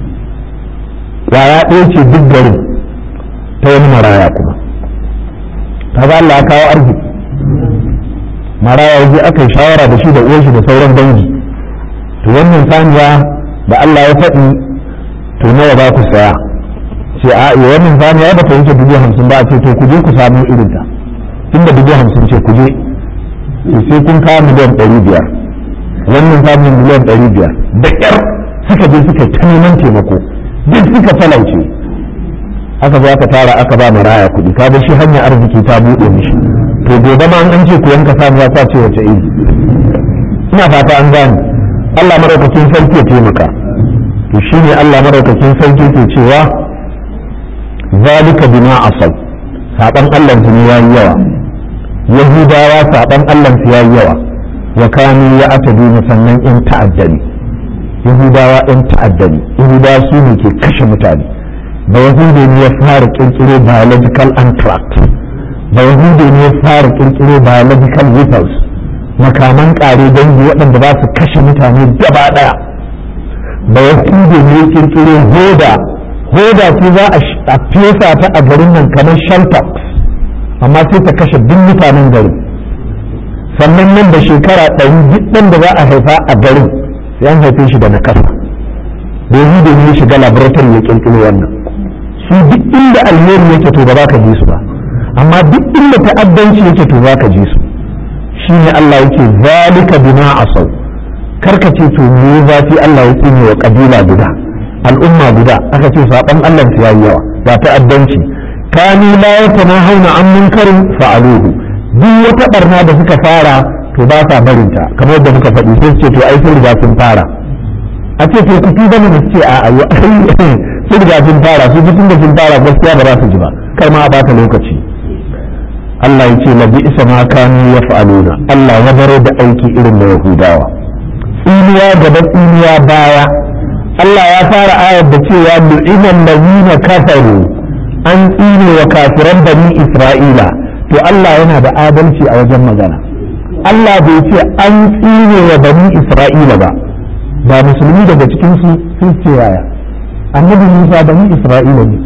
yaya ɗaya ce duk garin ta wani maraya kuma kaga Allah ya kawo arziki maraya yaje aka yi shawara da shi da uwar shi da sauran dangi to wannan saniya da Allah ya faɗi to nawa za ku saya ce a yi wannan saniya ba ta wuce dubu hamsin ba a ce to ku je ku samu irin ta inda dubu hamsin ce ku je sai kun kawo miliyan ɗari biyar wannan samun miliyan ɗari biyar da ƙyar suka je suka ta neman taimako duk suka talauce aka zo aka tara aka ba maraya kuɗi ka shi hanya arziki ta buɗe mishi to gobe ma an ce ku yanka samu ya sa ce wace iri ina fata an gane Allah maraukakin sarki ya taimaka to shine Allah maraukakin sarki ke cewa zalika bima asaw saban Allah su ne yayi yawa yahudawa saban Allah su yayi yawa wa kanu ya ataduna sannan in ta'addani yahudawa in ta'addani yahudawa su ne ke kashe mutane da yahudu ne ya fara kirkiro biological anthrax da yahudu ne ya fara kirkiro biological weapons makaman kare dangi waɗanda ba su kashe mutane gaba ɗaya da yahudu ne ya kirkiro hoda hoda ce za a fesa ta a garin nan kamar sheltox amma sai ta kashe duk mutanen gari sannan nan da shekara ɗari duk ɗan da za a haifa a garin sai an haife shi da nakasa da yahudu ne ya shiga laboratory ya kirkiro wannan su duk inda alheri yake to ba za ka ji su ba amma duk inda ta'addanci yake to za ka ji su shi ne Allah yake zalika bima asau karka ce to me zafi Allah ya tsine wa kabila guda al'umma guda aka ce saban Allah su yayi yawa ba ta'addanci kani la yatanahawna an munkarin fa'aluhu duk wata barna da suka fara to ba sa barinta kamar yadda muka faɗi sai ce to ai sun riga sun fara a ce to ku tuba ne su ce a ayo sun riga sun fara su tun da sun fara gaskiya ba za su ji ba kar ma a bata lokaci Allah ya ce labi isa ma kanu ya fa'aluna Allah ya baro da aiki irin da Yahudawa tsiniya gaba tsiniya baya Allah ya fara ayar da cewa lu'inan ladina kafaru an tsine wa kafiran bani Isra'ila to Allah yana da adalci a wajen magana Allah bai ce an tsine wa bani Isra'ila ba ba musulmi daga cikin su sun ce yaya annabi Musa bani Isra'ila ne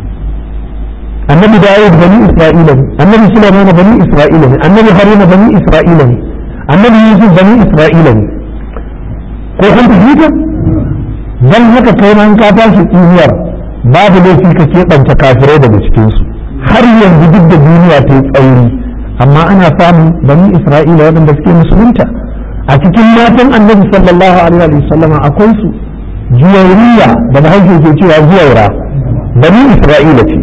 annabi Dawud bani Isra'ila ne annabi Sulaiman bani Isra'ila ne annabi Haruna bani Isra'ila ne annabi Yusuf bani Isra'ila ne ko kun fahimta dan haka kai ma ka tashi tsiniyar babu laifi ka keɓanta kafirai daga cikin su har yanzu duk da duniya ta yi tsauri amma ana samun bani Isra'ila waɗanda suke musulunta a cikin matan annabi sallallahu alaihi wa sallama akwai su juwairiya da bahaushe ke cewa zuwaira bani isra'ila ce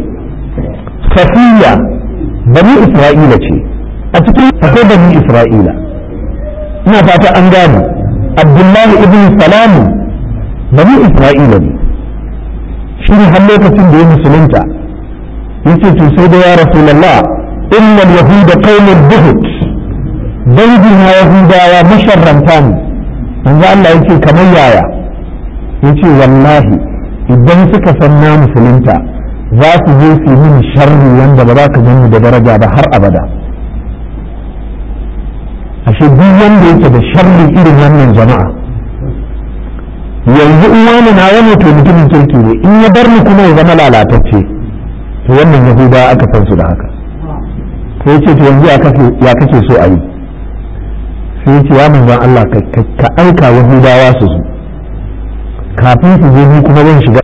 safiya bani isra'ila ce a cikin akwai bani isra'ila ina fata an gane abdullahi ibn salamu bani isra'ila ne shi ne har lokacin da ya musulunta yace to sai da ya rasulullah innal yahuda qaumul buhut dangin yahudawa masharranta ne manzo Allah yake kamar yaya yace wallahi idan suka san na musulunta za su je su yi sharri wanda ba za ka gani da daraja ba har abada ashe duk wanda yake da sharri irin wannan jama'a yanzu in wani na wani to mutumin kirki ne in ya bar ni kuma ya zama lalatacce to wannan yahudawa aka san su da haka sai ce to yanzu ya kake so a yi sai ce ya manzan Allah ka aika yahudawa su su kafin su je ni kuma zan shiga